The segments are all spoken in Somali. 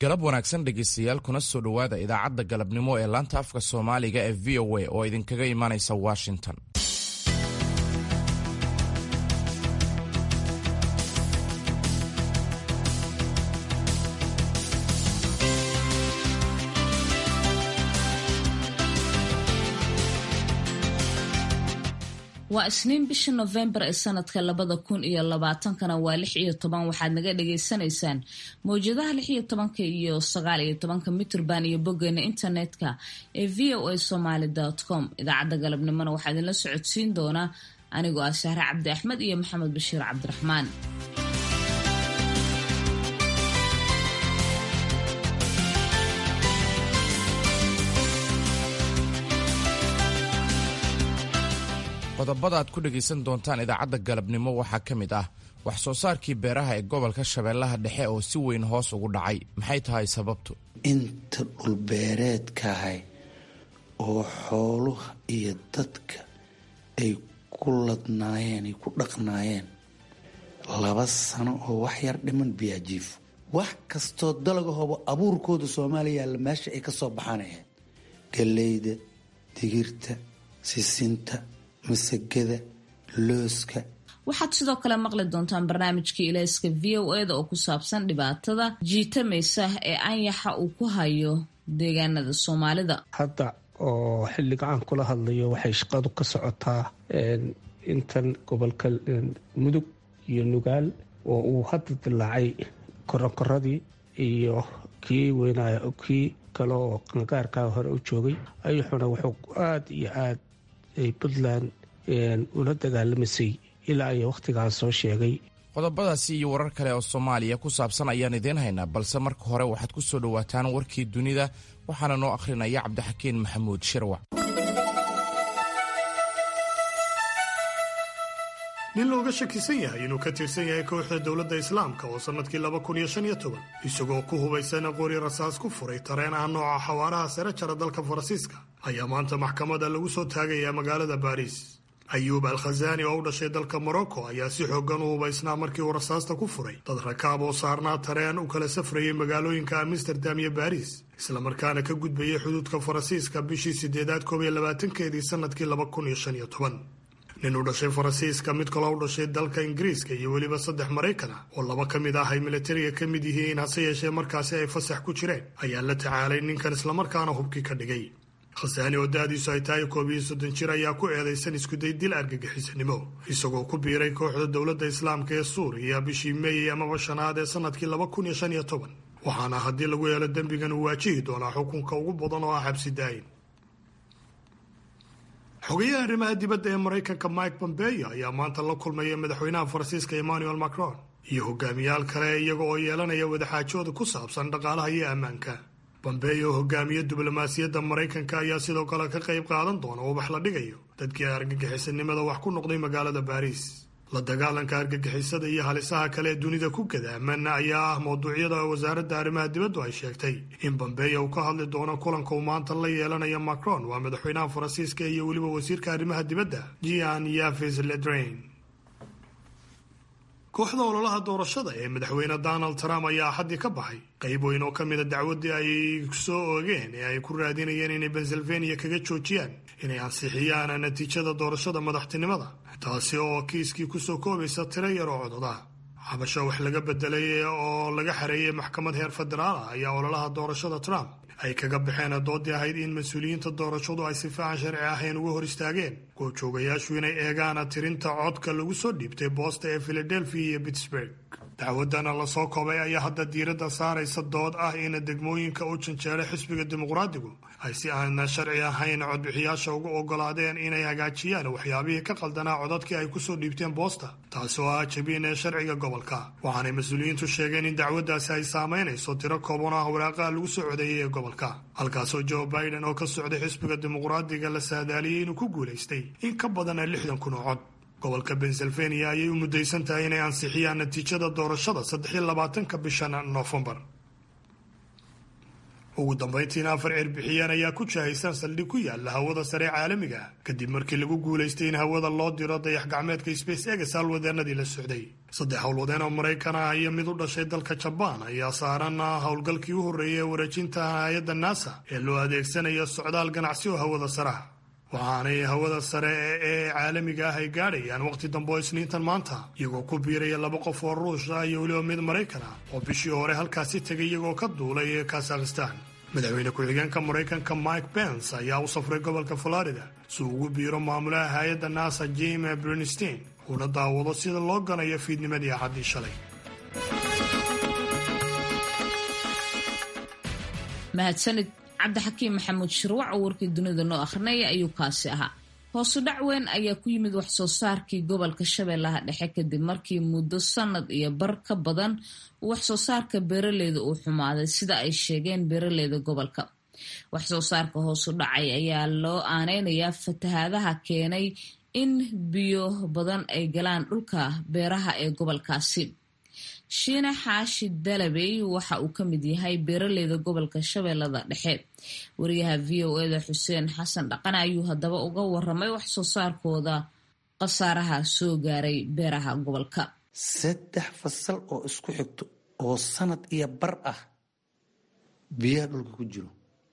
galab wanaagsan dhegaystayaal kuna soo dhowaada idaacadda galabnimo ee laanta afka soomaaliga ee v o a oo idinkaga imanaysa washington waa isniin bisha nofembar ee sanadka labada kun iyo labaatankana waa lix iyo toban waxaad naga dhagaysanaysaan mawjadaha lix iyo tobanka iyo sagaal iyo tobanka mitrband iyo boggeena internetka ee v o a somaly com idaacadda galabnimona waxaa idinla socodsiin doonaa anigoo ah shahre cabdi axmed iyo maxamed bashiir cabdiraxmaan qodobada aad ku dhegaysan doontaan idaacadda galabnimo waxaa ka mid ah wax soo saarkii beeraha ee gobolka shabeellaha dhexe oo si weyn hoos ugu dhacay maxay tahay sababtu inta dhulbeereedkahay oo xooluha iyo dadka ay ku ladnaayeen ay ku dhaqnaayeen laba sano oo wax yar dhiman biyaajiifo wax kastoo dalagahooba abuurkooda soomaaliya yaalla meesha ay ka soo baxaanayaen galleyda digirta sisinta masagada looska waxaad sidoo kale maqli doontaan barnaamijkii ilayska v o eda oo ku saabsan dhibaatada jiitamaysa ee anyaxa uu ku hayo deegaanada soomaalida hadda oo xilliga aan kula hadlayo waxay shaqadu ka socotaa intan gobolka mudug iyo nugaal oo uu hadda dilaacay koronkoradii iyo kii weynay kii kale oo qangaarkaa hore u joogay ayuxuna wuxuu aada iyo aad ay puntland ula dagaalamaysay ilaa iyo wakhtigaan soo sheegay qodobadaasi iyo warar kale oo soomaaliya ku saabsan ayaan idiin haynaa balse marka hore waxaad ku soo dhowaataan warkii dunida waxaana noo akhrinaya cabdixakiin maxamuud shirwac nin looga shakisan yahay inuu ka tirsan yahay kooxda dowladda islaamka oo sannadkii laba kun iyo shan iyo toban isagoo ku hubaysan qori rasaas ku furay tareen ah nooca xawaaraha sare jara dalka faransiiska ayaa maanta maxkamada lagu soo taagayaa magaalada baariis ayuub al khazaani oo u dhashay dalka morocco ayaa si xoogan u hubaysnaa markii uu rasaasta ku furay dad rakaab oo saarnaa tareen u kala safrayay magaalooyinka amsterdam iyo baariis islamarkaana ka gudbayay xuduudka faransiiska bishii sideedaad koob iyo labaatankeedii sannadkii laba kun iyo shan iyo toban nin u dhashay faransiiska mid kaloo u dhashay dalka ingiriiska iyo weliba saddex maraykana oo laba ka mid ah ay militariga ka mid yihiin hase yeeshee markaasi ay fasax ku jireen ayaa la tacaalay ninkan islamarkaana hubkii ka dhigay khasaani oo da-diisu ay tahay koob iyo soddon jir ayaa ku eedaysan iskuday dil argagixisanimo isagoo ku biiray kooxda dowladda islaamka ee suuriya bishii meeyey amaba shanaad ee sanadkii laba kun iyo shan iyo toban waxaana haddii lagu yeelo dembigan uu waajihi doonaa xukunka ugu badan oo ah xabsi daayin xogayaha arrimaha dibadda ee maraykanka mike pompeo ayaa maanta la kulmaya madaxweynaha faransiiska emmanuel macron iyo hogaamiyaal kale iyaga oo yeelanaya wadaxaajooda ku saabsan dhaqaalaha iyo ammaanka pompeo hogaamiye diblomaasiyadda maraykanka ayaa sidoo kale ka qayb qaadan doona ubax la dhigayo dadkii argagixisanimada wax ku noqday magaalada baariis la dagaalanka argagixisada iyo halisaha kale ee dunida ku gadaaman ayaa ah mawduucyada wasaaradda arrimaha dibaddu ay sheegtay in bombeyo uu ka hadli doono kulanka uu maanta la yeelanaya macron waa madaxweynaha faransiiska iyo weliba wasiirka arrimaha dibadda jean yaves ledrain kooxda ololaha doorashada ee madaxweyne donald trump ayaa axaddii ka baxay qayb weyn oo ka mida dacwaddii ay soo oogeen ee ay ku raadinayeen inay pennsylvania kaga joojiyaan inay ansixiyaan natiijada doorashada madaxtinimada taasi oo kiiskii kusoo koobaysa tiro yar oo cododa xabasho wax laga bedelay oo laga xareeyay maxkamad heer federaal ah ayaa ololaha doorashada trump ay kaga baxeen doodii ahayd in mas-uuliyiinta doorashadu ay si fiican sharci ahayn uga hor istaageen goobjoogayaashu inay eegaan tirinta codka lagu soo dhiibtay boosta ee philadelphia iyo pittsburg dacwadana lasoo koobay ayaa hadda diiradda saaraysa dood ah in degmooyinka u janjeera xisbiga dimuqraadigu ay si aan sharci ahayn codbixiyaasha ugu ogolaadeen inay hagaajiyaan waxyaabihii ka qaldanaa codadkii ay kusoo dhiibteen boosta taasi oo ah jabin ee sharciga gobolka waxaanay mas-uuliyiintu sheegeen in dacwaddaasi ay saamaynayso tiro kooban oo ah waraaqaha lagu soo codeeyay ee gobolka halkaasoo joe biden oo ka socday xisbiga dimuqraadiga la saadaaliyey inuu ku guulaystay in ka badan lixdan kun oo cod gobolka pennsylvania ayay u mudaysan tahay inay ansixiyaan natiijada doorashada saddex iyo labaatanka bishan noofembar ugu dambayntiina afar cirbixiyeen ayaa ku jahaysan saldhig ku yaala hawada sare caalamiga kadib markii lagu guulaystay in hawada loo diro dayax gacmeedka space egs howlwadeenadii la socday saddex howlwadeen oo maraykan ah iyo mid u dhashay dalka jabaan ayaa saaran howlgalkii u horreeyay ee wareejinta hay-adda nasa ee loo adeegsanayo socdaal ganacsi oo hawada saraha waxaanay hawada sare ee caalamiga ah ay gaadhayaan waqti dambe oo isniintan maanta iyagoo ku biiraya laba qof oo ruush ah iyo weliba mid maraykan ah oo bishii hore halkaasi tegay iyagoo ka duulay ee kazakhistan madaxweyne ku-xigeenka maraykanka mike pence ayaa u safray gobolka florida si uu ugu biiro maamulaha hay-adda nasa jime brinstein uuna daawado sida loo ganayo fiidnimadii axaddii shalay mahadsanid cabdixakiim maxamuud shirwac oo warkii dunida noo akhrinaya ayuu kaasi ahaa hoosu dhac weyn ayaa ku yimid wax soo saarkii gobolka shabeellaha dhexe kadib markii muddo sanad iyo bar ka badan wax soo saarka beeraleyda uu xumaaday sida ay sheegeen beeraleyda gobolka wax soo saarka hoosu dhacay ayaa loo aaneynayaa fatahaadaha keenay in biyo badan ay galaan dhulka beeraha ee gobolkaasi shiine xaashi dalabey waxa uu ka mid yahay beeraleyda gobolka shabeellada dhexe wariyaha v o eda xuseen xasan dhaqane ayuu haddaba uga waramay wax soo saarkooda khasaaraha soo gaaray beeraha gobolka saddex fasal oo isku xigto oo sanad iyo bar ah biyaha dhulka ku jiro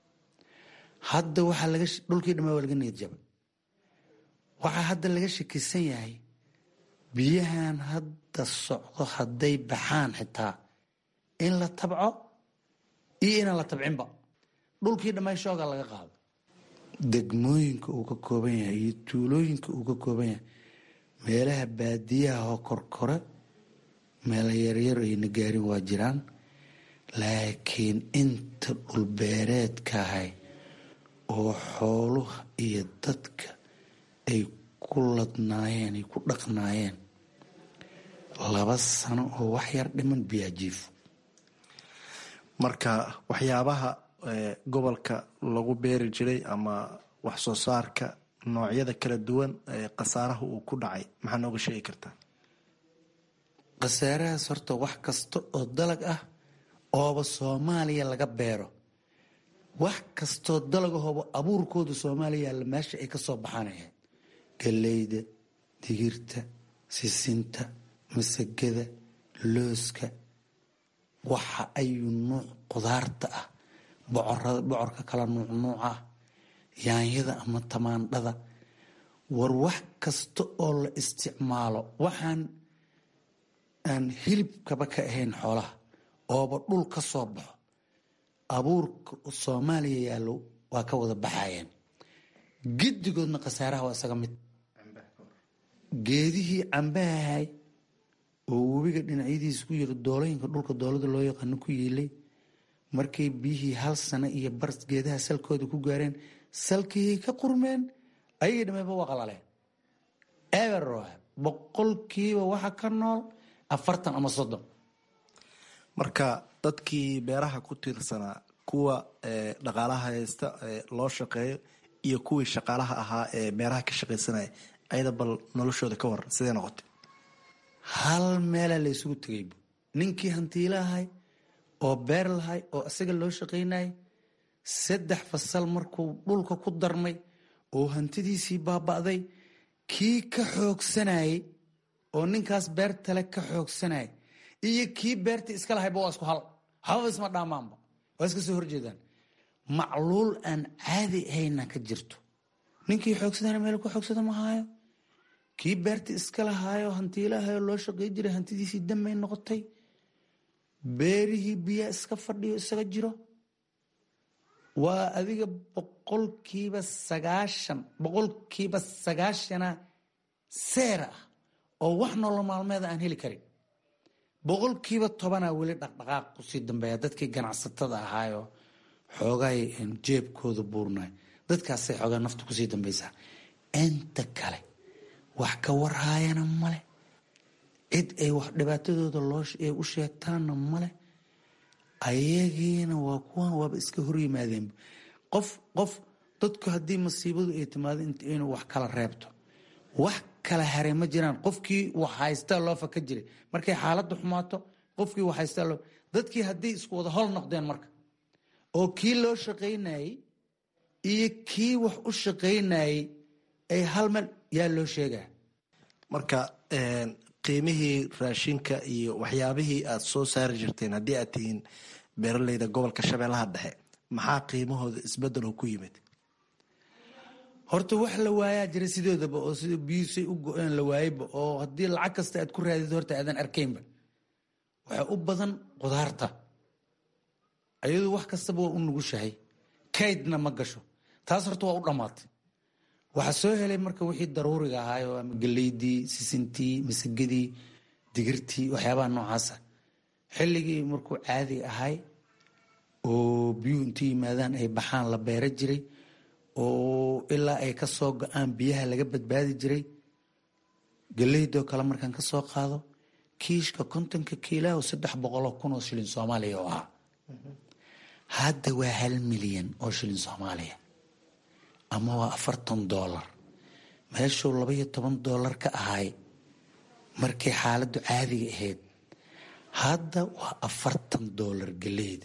hadda waxaa laga dhulkii dhamaa waa laga niyad jabay waxaa hadda laga shakisan yahay biyahan hadda socdo hadday baxaan xitaa in la tabco iyo inaan la tabcinba dhulkii dhammaay shooga laga qaado degmooyinka uu ka kooban yahay iyo tuulooyinka uu ka kooban yahay meelaha baadiyaha oo korkore meelo yaryar ayna gaarin waa jiraan laakiin inta dhulbeereedkahay oo xooluha iyo dadka ay ku ladnaayeen ay ku dhaqnaayeen laba sano oo wax yar dhiman biyaajiifo marka waxyaabaha gobolka lagu beeri jiray ama wax soo saarka noocyada kala duwan ee khasaaraha uu ku dhacay maxaa nooga sheegi kartaa khasaarahaas horta wax kasta oo dalag ah ooba soomaaliya laga beero wax kastoo dalagahooba abuurkooda soomaaliya yaalla meesha ay ka soo baxaanayahay galeyda digirta sisinta masagada looska waxa ayuu nuuc qudaarta ah bocorka kala nuuc nuuca ah yaanyada ama tamaandhada war wax kasta oo la isticmaalo waxaan aan hilibkaba ka ahayn xoolaha ooba dhul ka soo baxo abuurka soomaaliya yaallo waa ka wada baxayeen giddigoodna khasaaraha waa isaga mid geedihii cambahahay oo webiga dhinacyadiisa ku yiri doolooyinka dhulka doolada loo yaqaano ku yiilay markay biyihii hal sano iyo bar geedaha salkooda ku gaareen salkihii ka qurmeen ayagii dhameeba waa qalaleen eberoh boqolkiiba waxa ka nool afartan ama soddon marka dadkii beeraha ku tiirsanaa kuwa dhaqaalaha haysta loo shaqeeyo iyo kuwii shaqaalaha ahaa ee beeraha ka shaqaysanaya ayada bal noloshooda ka waran sidee noqotay hal meelaa la ysugu tegay ninkii hantiilahay oo beer lahay oo isaga loo shaqaynayay saddex fasal markuu dhulka ku darmay oo hantidiisii baaba'day kii ka xoogsanayay oo ninkaas beertale ka xoogsanayay iyo kii beertii iska lahayba waa isku hal hababa isma dhaamaanba waa iska soo horjeedaan macluul aan caadi ahayna ka jirto ninkii xoogsadana meel ku xoogsada ma haayo kii beertii iska lahaayo hantiilahayo loo shaqey jiray hantidiisii dambay noqotay beerihii biyaa iska fadhiyo isaga jiro waa adiga boqolkiiba sagaashan boqolkiiba sagaashana seera ah oo wax nolol maalmeeda aan heli karin boqolkiiba tobanaa weli dhaqdhaqaaq kusii dambeeya dadkii ganacsatada ahaayo xoogaay jeebkooda buurnay dadkaasay xoogaa nafta kusii dambaysaa inta kale wax ka warhaayana male cid ay wax dhibaatadooda loo ay u sheegtaanna male ayagiina waa kuwan waaba iska hor yimaadeen qof qof dadku haddii masiibadu ay timaado inuu wax kala reebto wax kala haray ma jiraan qofkii wax haystaa loo faka jiray markay xaaladda xumaato qofkii wax haystaa loo dadkii haddii isku wada hol noqdeen marka oo kii loo shaqaynayey iyo kii wax u shaqaynayey ay hal meel yaa loo sheegaa marka qiimihii raashinka iyo waxyaabihii aad soo saari jirteen haddii aad tihiin beeraleyda gobolka shabeellaha dhexe maxaa qiimahooda isbedelo ku yimid horta wax la waayaa jira sidoodaba oo sida biyuusay u go-een la waayeyba oo haddii lacag kasta aad ku raadid horta aadan arkaynba waxaa u badan qudaarta ayadu wax kastaba waa u nugushahay kaydna ma gasho taas horta waa u dhammaatay waxaa soo helay marka wixii daruuriga ahaayo ama geleydii sisintii masagadii digirtii waxyaabaha noocaasa xilligii markuu caadi ahay oo biyuhu intu yimaadaan ay baxaan la beera jiray oo ilaa ay ka soo go-aan biyaha laga badbaadi jiray geleydoo kale markaan ka soo qaado kiishka kontonka kiilaho saddex boqoloo kun oo shilin soomaaliya oo ahaa hadda waa hal milyan oo shilin soomaaliya ama waa afartan doolar meeshuu labaiyo toban doolar ka ahay markay xaaladdu caadiga ahayd hadda waa afartan doolar geleyda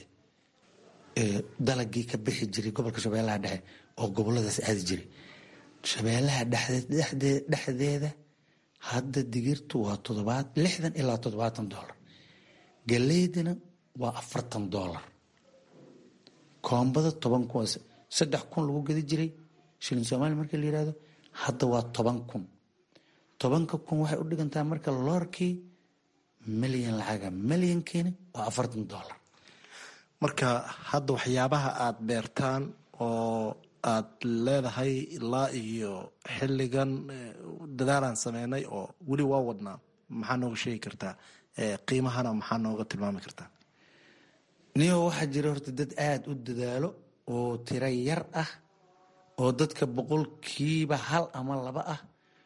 dalagii ka bixi jiray gobolka shabeellaha dhexe oo goboladaas aadi jiray shabeellaha dhexdeeda hadda digirtu waa todobaad lixdan ilaa toddobaatan doolar galeydana waa afartan doolar koombada toban kun saddex kun lagu gedi jiray shilin soomaaliya markii la yihahdo hadda waa toban kun tobanka kun waxay u dhigantaa marka loorkii milyan lacaga milyankiina waa afartan doolar marka hadda waxyaabaha aad beertaan oo aad leedahay ilaa iyo xilligan dadaalaan sameynay oo weli waa wadnaa maxaa nooga sheegi kartaa qiimahana maxaa nooga tilmaami kartaa niyo waxaa jira horta dad aada u dadaalo oo tiro yar ah oo dadka boqolkiiba hal ama laba ah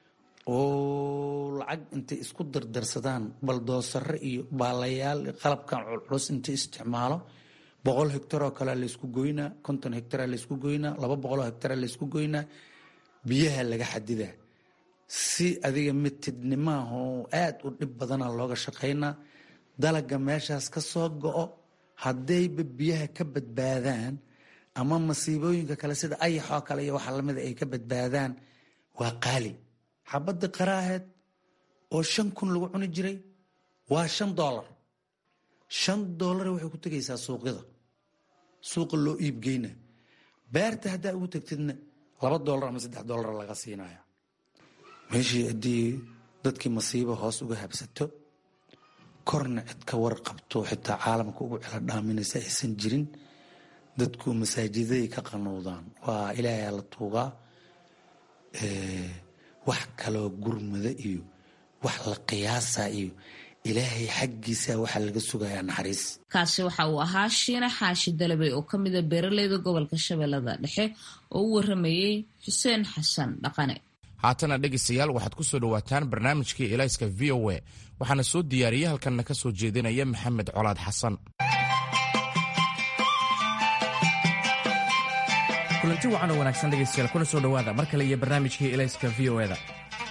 oo lacag intay isku dardarsadaan baldoosare iyo baalayaal qalabkan culculus intay isticmaalo boqol hegtaroo kalea laysku goynaa konton hegtara laysku goynaa laba boqoloo hegtara laysku goynaa biyaha laga xadidaa si adiga mitidnimaahoo aada u dhib badana looga shaqaynaa dalaga meeshaas ka soo go-o haddayba biyaha ka badbaadaan ama masiibooyinka kale sida ayaxoo kale iyo waxa lamida ay ka badbaadaan waa qaali xabadda qaraaheed oo shan kun lagu cuni jiray waa shan doolar shan doolar waxay ku tegaysaa suuqyada suuqa loo iibgeyna beerta haddaa ugu tegtidna laba doolar ama saddex doolar laga siinaya meeshii haddii dadkii masiibo hoos uga habsato korna cid ka warqabto xitaa caalamka ugu celo dhaaminaysa aysan jirin dadku masaajidaday ka qanuudaan waa ilaahay la tuugaa wax kaloo gurmada iyo wax la qiyaasa iyo ilaahay xaggiisa waxaa laga sugayaa naxariis kaasi waxa uu ahaa shiine xaashi dalabey oo ka mida beeraleyda gobolka shabeellada dhexe oo u waramayey xuseen xasan dhaqane haatana dhegaystayaal waxaad ku soo dhowaataan barnaamijkii elayska v o a waxaana soo diyaariyey halkanna ka soo jeedinaya maxamed colaad xasan kulanti wacan oo wanaagsan dhegaystayaal kuna soo dhowaada mar kale iyo barnaamijkii elayska v o eda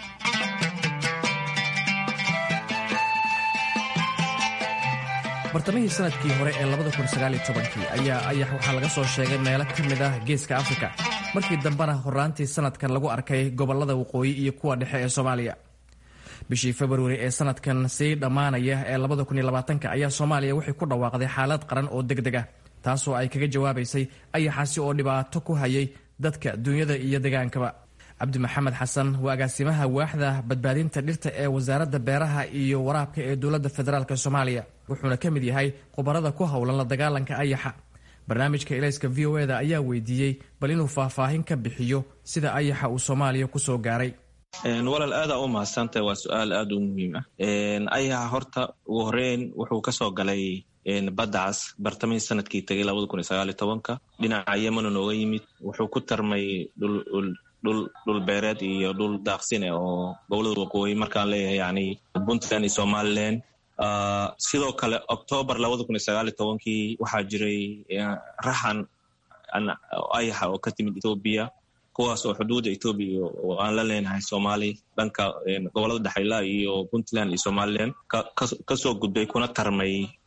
bartamihii sanadkii hore ee ayaa ayax waxaa laga soo sheegay meelo ka mid ah geeska afrika markii dambena horaantii sanadkan lagu arkay gobolada waqooyi iyo kuwa dhexe ee soomaaliya bishii februari ee sanadkan sii dhammaanaya ee ayaa soomaaliya waxay ku dhawaaqday xaalad qaran oo deg deg ah taasoo ay kaga jawaabaysay ayaxaasi oo dhibaato ku hayay dadka duunyada iyo degaankaba cabdi maxamed xasan waa agaasimaha waaxda badbaadinta dhirta ee wasaaradda beeraha iyo waraabka ee dowladda federaalk soomaaliya wuxuuna ka mid yahay khubarada ku howlan la dagaalanka ayaxa barnaamijka elayska v o eda ayaa weydiiyey bal inuu faahfaahin ka bixiyo sida ayaxa uu soomaaliya kusoo gaaray walaal aadaa u mahadsantahay waa su-aal aada u muhiim ah ayaxa horta ugu horeyn wuxuu kasoo galay baddacaas bartamihii sanadkii tegay labada kun iyo sagaal iyo tobanka dhinaca yemana nooga yimid wuxuu ku tarmay dhul beereed iyo dhul daaqsine oo gobolada waqooyi markaan leeyahay yani puntland iyo somalilan sidoo kale octoobar labada kun iyo sagaal iyo tobankii waxaa jiray raxan ayaxa oo ka timid ethoobiya kuwaas oo xuduudda ethoobiya oo aan la leenahay soomaali dhanka gobolada dhexayla iyo puntland iyo somalilan kasoo gudbay kuna tarmay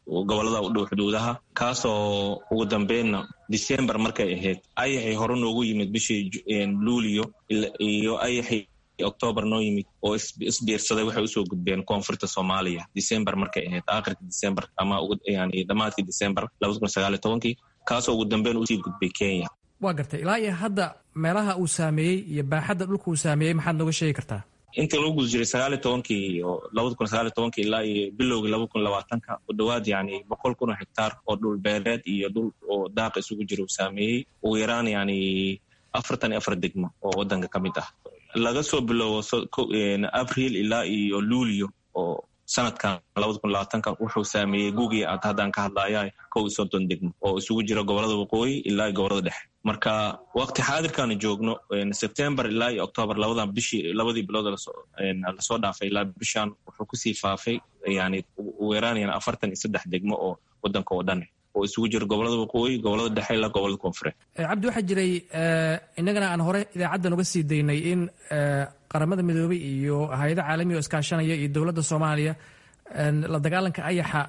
gobolada u dhow xuduudaha kaasoo ugu dambeynna december markay ahayd ayaxay hore noogu yimid bishii luulio iyo ayaxay octoobar noo yimid oo isbiirsaday waxay usoo gudbeen koonfurta soomaaliya december markay ahayd aakhirka december ama yani dhammaadkii december labada kun sagaal iyo tobankii kaasoo ugu dambeyn usii gudbay kenya waa gartay ilaa iyo hadda meelaha uu saameeyey iyo baaxadda dhulka uu saameeyey maxaad nooga sheegi kartaa intii lagu guda jiray sagaal iyo tobankii iyo labada kun sagaal iyo tobankii ilaa iyo bilowgii laba kun labaatanka ku dhowaad yani boqol kun oo hektaar oo dhul beereed iyo dhul oo daaq isugu jira uu saameeyey ugu yaraan yani afartan iyo afar degmo oo wadanka ka mid ah laga soo bilowbo abril ilaa iyo luulio oo sanadkan labada kun labaatanka wuxuu saameeyey guugii aad haddaan ka hadlaya kow iyo soddon degmo oo isugu jira gobolada waqooyi ilaa iyo gobolada dhexe marka waqti xaadirkaanu joogno september ilaa iyo octoobar labadan bishii labadii bilood lasoo dhaafay ilaa bishan wuxuu kusii faafay yani ugu yaraan yani afartan iyo saddex degmo oo wadanka oo dhan oo isugu jira gobolada waqooyi gobolada dhexe ilaa gobolada koonfureed cabdi waxaa jiray innagana aan hore idaacaddan uga sii daynay in qaramada midoobey iyo hay-ada caalamiga oo iskaashanaya iyo dowladda soomaaliya la dagaalanka ayaxa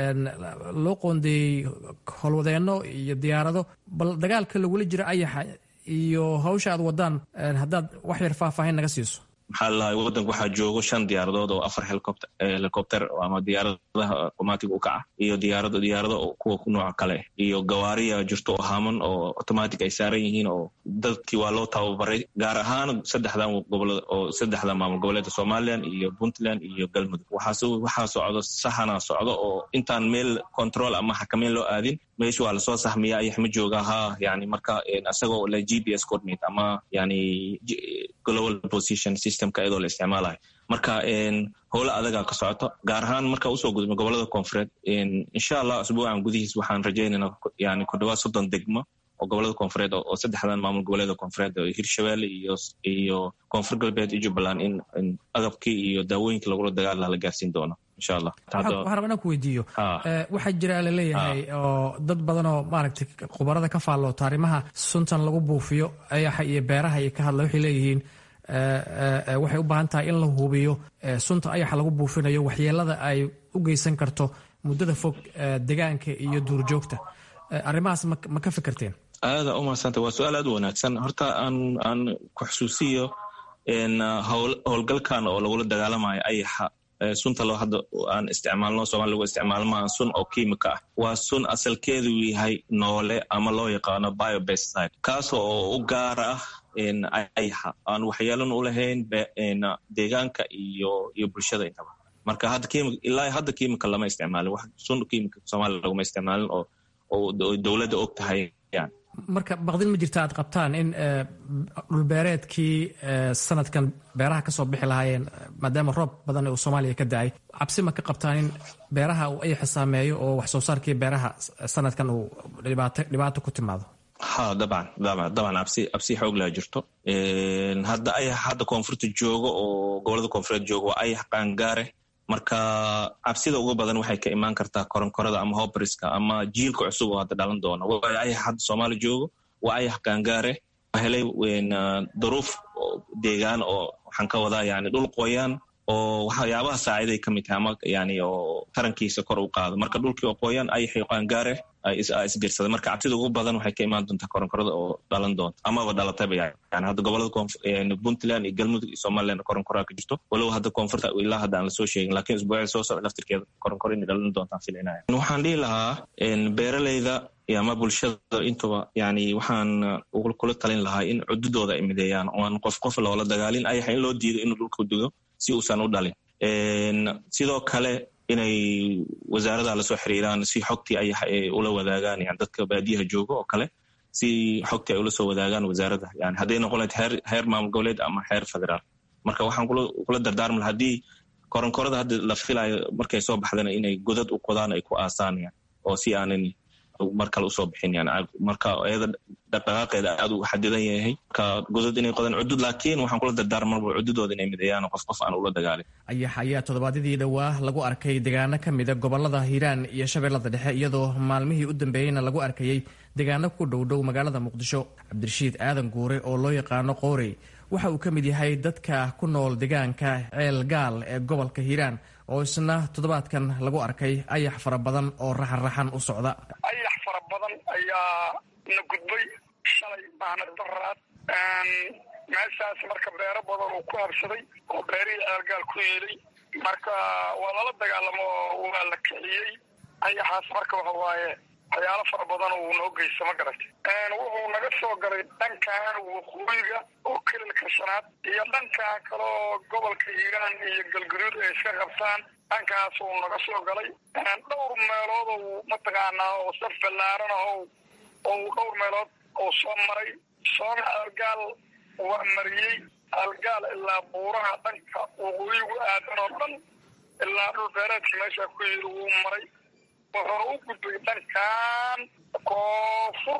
loo qoondeeyey howlwadeenno iyo diyaarado bal dagaalka lagula jiro ayaxa iyo hawsha aad wadaan haddaad wax yar faahfaahin naga siiso maxaa lalahay wadanka waxaa joogo shan diyaaradood oo afar helicopter ama diyaaradaha otomaatig u kaca iyo diyaarado diyaarado kuwa nooca kale iyo gawaariya jirto oo haaman oo automatic ay saaran yihiin oo dadkii waa loo tababaray gaar ahaan saddexdan gobolada oo saddexda maamul goboleedka somalilan iyo puntland iyo galmudug waxaa socdo saxana socdo oo intaan meel control ama xakameyn loo aadin meesha waa lasoo sahmiya ayax ma jooga ha yani marka isagoo la g p s coordinate ama yani global position systemka iyadoo la isticmaalayo marka howlo adagaa ka socoto gaar ahaan marka usoo gudubno gobolada koonfureed insha allah asbuucan gudihiis waxaan rajaynayna yani ku dhawaad soddon degmo oo gobolada koonfureed oo saddexdan maamul goboleeda koonfureed oo hirshabelle iyo iyo koonfur galbeed iyo jubbaland in agabkii iyo daawooyinkii lagula dagaal laha la gaarsiin doono insha allah waxaan rabaa inaan ku weydiiyo waxaa jira laleeyahay oo dad badan oo maaragtay khubarada ka faalloota arrimaha suntan lagu buufiyo ayaxa iyo beeraha iyo ka hadla waxay leeyihiin waxay u baahan tahay in la hubiyo sunta ayaxa lagu buufinayo waxyeelada ay u geysan karto muddada fog degaanka iyo duurjoogta arrimahaas ma ka fikirteen aada u mahadsanta waa su-aal aad u wanaagsan horta aan aan ku xusuusiyo howlgalkan oo lagula dagaalamayo ayaxa sunta loo hadda aan isticmaalno soomali lagu isticmaalmaa sun oo kiimika ah waa sun asalkeedu yahay noole ama loo yaqaano biobeside kaasoo oo u gaara ah ayaxa aan waxyeelan u lahayn deegaanka iyo iyo bulshada intaba marka hadda ilaa hadda kiimika lama isticmaalin wax sun kiimika soomaaliya laguma isticmaalin oo oo dowladda og tahay yani marka baqdin ma jirta aad qabtaan in dhulbeereedkii sanadkan beeraha ka soo bixi lahaayeen maadaama roob badan uu soomaaliya ka da-ay cabsi ma ka qabtaan in beeraha uu ayaxa saameeyo oo wax soo saarkii beeraha sanadkan uu dhibaato ku timaado ha dabcan dabcan cabsi cabsi xoog laa jirto hadda ayax hadda koonfurta joogo oo gobolada koonfureed joogo waa ayax qaangaare marka cabsida ugu badan waxay ka imaan kartaa koronkorada ama hobriska ama jiilka cusub oo hadda dhalan doona waayo ayax hadda soomaali joogo waa ayax qaangaare helay duruuf deegaan oo waxaan ka wadaa yani dhul qoyaan oo waxyaabaha saaciday ka mid tahay ama yani oo tarankiisa kor u qaado marka dhulkii oo qoyaan ayaxay qaangaare isbiirsaday marka cabsida ugu badan waxay ka imaan doontaa koronkorada oo dhalan doonta amaba dhalatayba yani hadda gobolada puntland iyo galmudug iyo somaliland koronkoraa ka jirto walow hadda koonfurta ilaa hadda aan lasoo sheegin lakiin isbuucii soo socda laftirkeeda koronkoro inay dhalan doontaan filinaya waxaan dhihi lahaa beeraleyda ama bulshada intuba yani waxaan kula talin lahaa in cududooda ay mideeyaan oan qof qof loola dagaalin ayaxa in loo diido inuu dhulka dugo si uusan u dhalin sidoo kale inay wasaarada lasoo xiriiraan si xogtii ayax ay ula wadaagaan yani dadka baadiyaha jooga oo kale si xogtii ay ula soo wadaagaan wasaaradda yani hadday noqon lahayd heer heer maamul goboleed ama heer federaal marka waxaan kula dardaarmi laha haddii koronkorada hadda la filayo markay soo baxdana inay godad u qodaan ay ku aasaan yan oo si aanan mar kale usoo bixin yani marka iyada dhaqdhaqaaqeeda aad u xadidan yahay marka godad inay qodaan cudud laakiin waxaan kula dardaarmarba cududooda inay mideeyaan qof qof aan ula dagaalin ayax ayaa toddobaadyadii dhowaa lagu arkay deegaano ka mida gobolada hiiraan iyo shabeellada dhexe iyadoo maalmihii u dambeeyeyna lagu arkayey deegaano ku dhowdhow magaalada muqdisho cabdirashiid aadan guure oo loo yaqaano qoorey waxa uu ka mid yahay dadka ku nool deegaanka ceel gaal ee gobolka hiiraan oo isna toddobaadkan lagu arkay ayax fara badan oo raxanraxan u socda ayax fara badan ayaa na gudbay shalay maana daraad meeshaas marka beero badan uu ku habsaday oo beerihii ceelgaal ku yiilay marka waa lala dagaalamo waa la kiciyey ayaxaas marka waxa waaye waxyaalo fara badan uu noo geysta ma garatay wuxuu naga soo galay dhankan waqooyiga oo kelilka shanaad iyo dhankan kaleo gobolka hiiraan iyo galgaduud ay iska qabtaan dhankaas uu naga soo galay dhowr meelood ou mataqaanaa oo saf ballaaran aho ou dhowr meelood oo soo maray soona algaal waa mariyey algaal ilaa buuraha dhanka waqooyigu aadan oo dhan ilaa dhul beereedka meesha ku yiri wuu maray wuxuuna u gudbay dhankan koonfur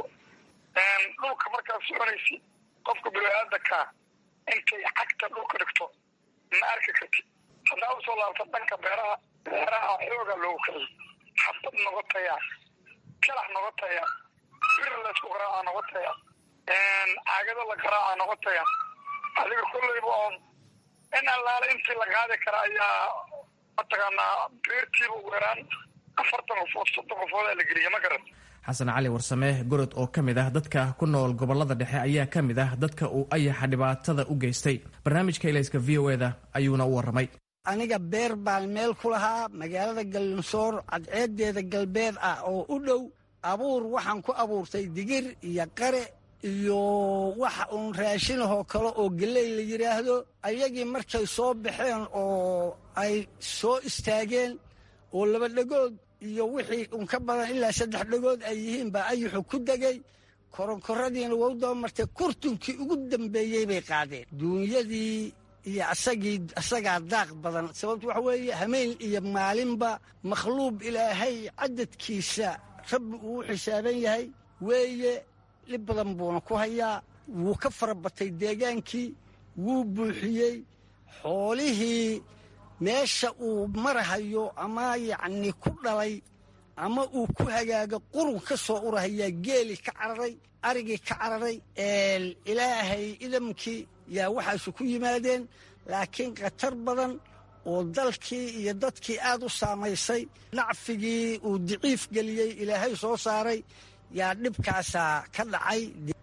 dhulka markaad soconaysid qofka bini-aadanka intay cagta dhulka dhigto ma arki kartid haddaa usoo laabta dhanka beeraha beeraha xooga loogu kiciyay xabad noga tayaa kalax noga tayaa bir laysku garaaca noga tayaa caagado la garaaca noga tayaa adiga kolleyba oon in allaale intii la qaadi kara ayaa mataqaanaa beertiiba ugu yaraan afartan qofood soddon qofoodaa la geliya ma garan xasan cali warsame gorod oo ka mid ah dadka ku nool gobolada dhexe ayaa ka mid ah dadka uu ayaxa dhibaatada u geystay barnaamijka ilayska v o eda ayuuna u warramay aniga beer baan meel ku lahaa magaalada gallinsoor cadceedeeda galbeed ah oo u dhow abuur waxaan ku abuurtay digir iyo qare iyo waxa uun raashinahoo kale oo geley la yidhaahdo ayagii markay soo baxeen oo ay soo istaageen oo laba dhegood iyo wixii un ka badan ilaa saddex dhegood ay yihiin baa ayuxu ku degay koronkoradiina wou daba martay kurtunkii ugu dambeeyey bay qaadeen duunyadii iyo asagii asagaa daaq badan sababtu waxa weeye hameen iyo maalinba makhluuq ilaahay cadadkiisa rabbi uu u xisaaban yahay weeye dhib badan buuna ku hayaa wuu ka fara batay deegaankii wuu buuxiyey xoolihii meesha uu marahayo ama yacni ku dhalay ama uu ku hagaago qurun ka soo urahayaa geeli ka cararay arigii ka cararay ilaahay idamkii yaa waxaasu ku yimaadeen laakiin khatar badan oo dalkii iyo dadkii aad u saamaysay nacfigii uu diciif geliyey ilaahay soo saaray yaa dhibkaasaa ka dhacay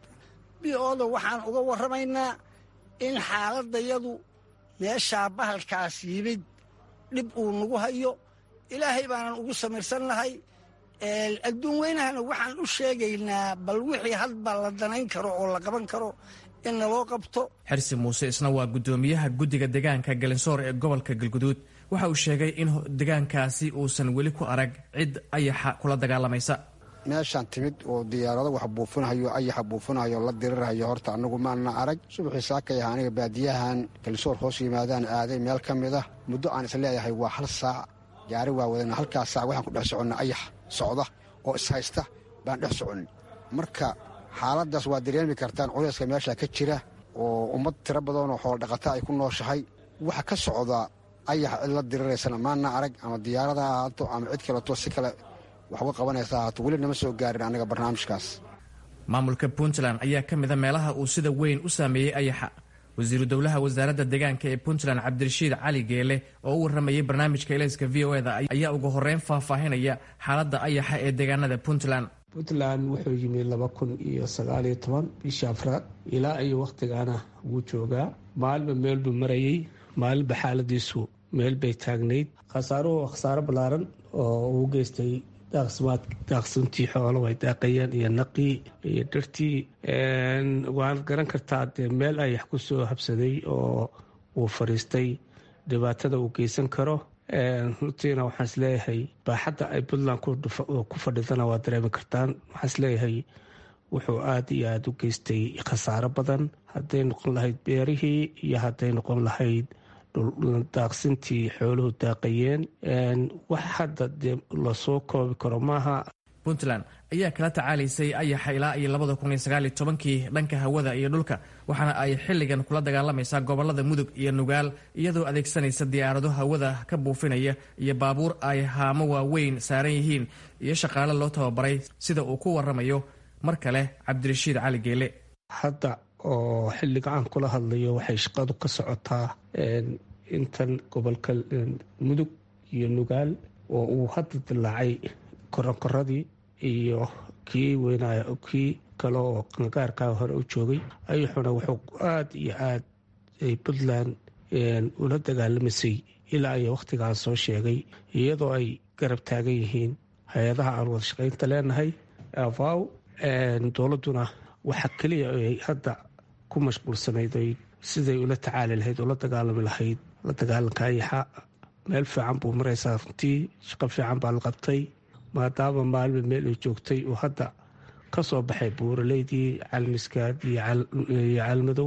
bioda waxaan uga warramaynaa in xaaladdayadu meeshaa bahalkaas yimid dhib uu nagu hayo ilaahay baanan ugu samirsannahay adduun weynahana waxaan u sheegaynaa bal wixii hadba la danayn karo oo la qaban karo in naloo qabto xirsi muuse isna waa guddoomiyaha guddiga deegaanka galinsoor ee gobolka galguduud waxa uu sheegay in deegaankaasi uusan weli ku arag cid ayaxa kula dagaalamaysa meeshaan timid oo diyaarado wax buufinahayo ayaxa buufinahayo la dirirhayo horta annagu maana arag subaxii saakay aha aniga baadiyahan galsoor hoos yimaadaan aaday meel ka mid ah muddo aan is leeyahay waa hal saac gaari waa wadana halkaas saac waxaan ku dhex soconna ayax socda oo ishaysta baan dhex soconay marka xaaladdaas waa dareemi kartaan culayska meesha ka jira oo ummad tiro badanoo xooldhaqata ay ku nooshahay waxa ka socda ayax cid la diriraysana maana arag ama diyaarada ha ahaato ama cid kaleto si kale wax uga qabanaysa ahaato weli nama soo gaarin annaga barnaamijkaas maamulka puntland ayaa ka mida meelaha uu sida weyn u saameeyey ayaxa wasiiru dowlaha wasaaradda deegaanka ee puntland cabdirashiid cali geele oo u warramayay barnaamijka elayska v o eda ayaa ugu horreyn faahfaahinaya xaaladda ayaxa ee deegaanada puntland puntland wuxuu yimi laba kun iyo sagaaliyo toban bishii afraad ilaa iyo wakhtigaana wuu joogaa maalinba meel buu marayey maalinba xaaladiisu meel bay taagnayd khasaaruhu khasaaro ballaaran oo uu geystay daaqsmaad daaqsantii xoolo way daaqayeen iyo naqii iyo dhirtii waanad garan kartaa dee meel ayax ku soo habsaday oo uu fadhiistay dhibaatada uu geysan karo runtiina waxaan isleeyahay baaxadda ay puntland ku fadhidana waa dareemi kartaan waxaan isleeyahay wuxuu aada iyo aada u geystay khasaaro badan hadday noqon lahayd beerihii iyo hadday noqon lahayd daaqsintii xooluhu daaqayeen wax hadda dee lasoo koobi karo maaha puntland ayaa kala tacaalaysay ayaxa ilaa iyo labada kun iyo sagaal iyo tobankii dhanka hawada iyo dhulka waxaana ay xilligan kula dagaalamaysaa gobolada mudug iyo nugaal iyadoo adeegsanaysa diyaarado hawada ka buufinaya iyo baabuur ay haamo waaweyn saaran yihiin iyo shaqaale loo tababaray sida uu ku waramayo mar kale cabdirashiid cali geele hadda oo xilliga aan kula hadlayo waxay shaqadu ka socotaa intan gobolka mudug iyo nugaal oo uu hadda dilaacay koronkoradii iyo kii weynay kii kale oo qangaarkaa hore u joogay ayuxuna wuxuu aada iyo aad ay puntland ula dagaalamaysay ilaa iyo wakhtigaan soo sheegay iyadoo ay garab taagan yihiin hay-adaha aan wada shaqaynta leenahay avaw dowladduna waxa keliya ay hadda ku mashquulsanayd oy siday ula tacaali lahayd ula dagaalami lahayd la dagaalanka ayaxa meel fiican buu maraysaa runtii shaqo fiican baa la qabtay maadaama maalma meel ay joogtay uu hadda ka soo baxay buuraleydii calmiskaad iyo calmadow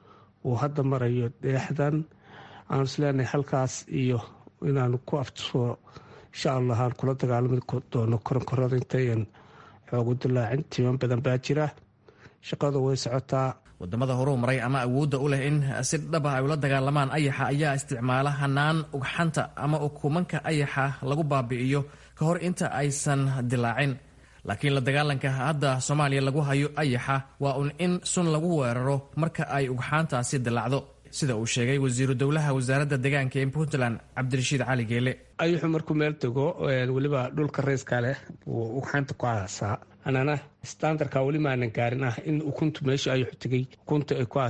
uu hadda marayo dheexdan aan isleenahay halkaas iyo inaanu ku aftusoo insha allah aan kula dagaalami doono koronkorada intayan xoogu dilaacin timan badan baa jira shaqadu way socotaa wadamada horuu maray ama awoodda u leh in si dhaba ay ula dagaalamaan ayaxa ayaa isticmaala hanaan ugxanta ama ukumanka ayaxa lagu baabi'iyo ka hor inta aysan dilaacin laakiin la dagaalanka hadda soomaaliya lagu hayo ayaxa waa un in sun lagu weeraro marka ay ugxaantaasi dilaacdo sida uu sheegay wasiiru dowlaha wasaaradda deegaanka ee puntland cabdirashiid cali geele ayuxu markuu meel tego weliba dhulka rayska leh wuu ugxaanta ku aasaa anana standardka weli maanan gaarin ah in ukuntu meesha ayuxu tegay ukunta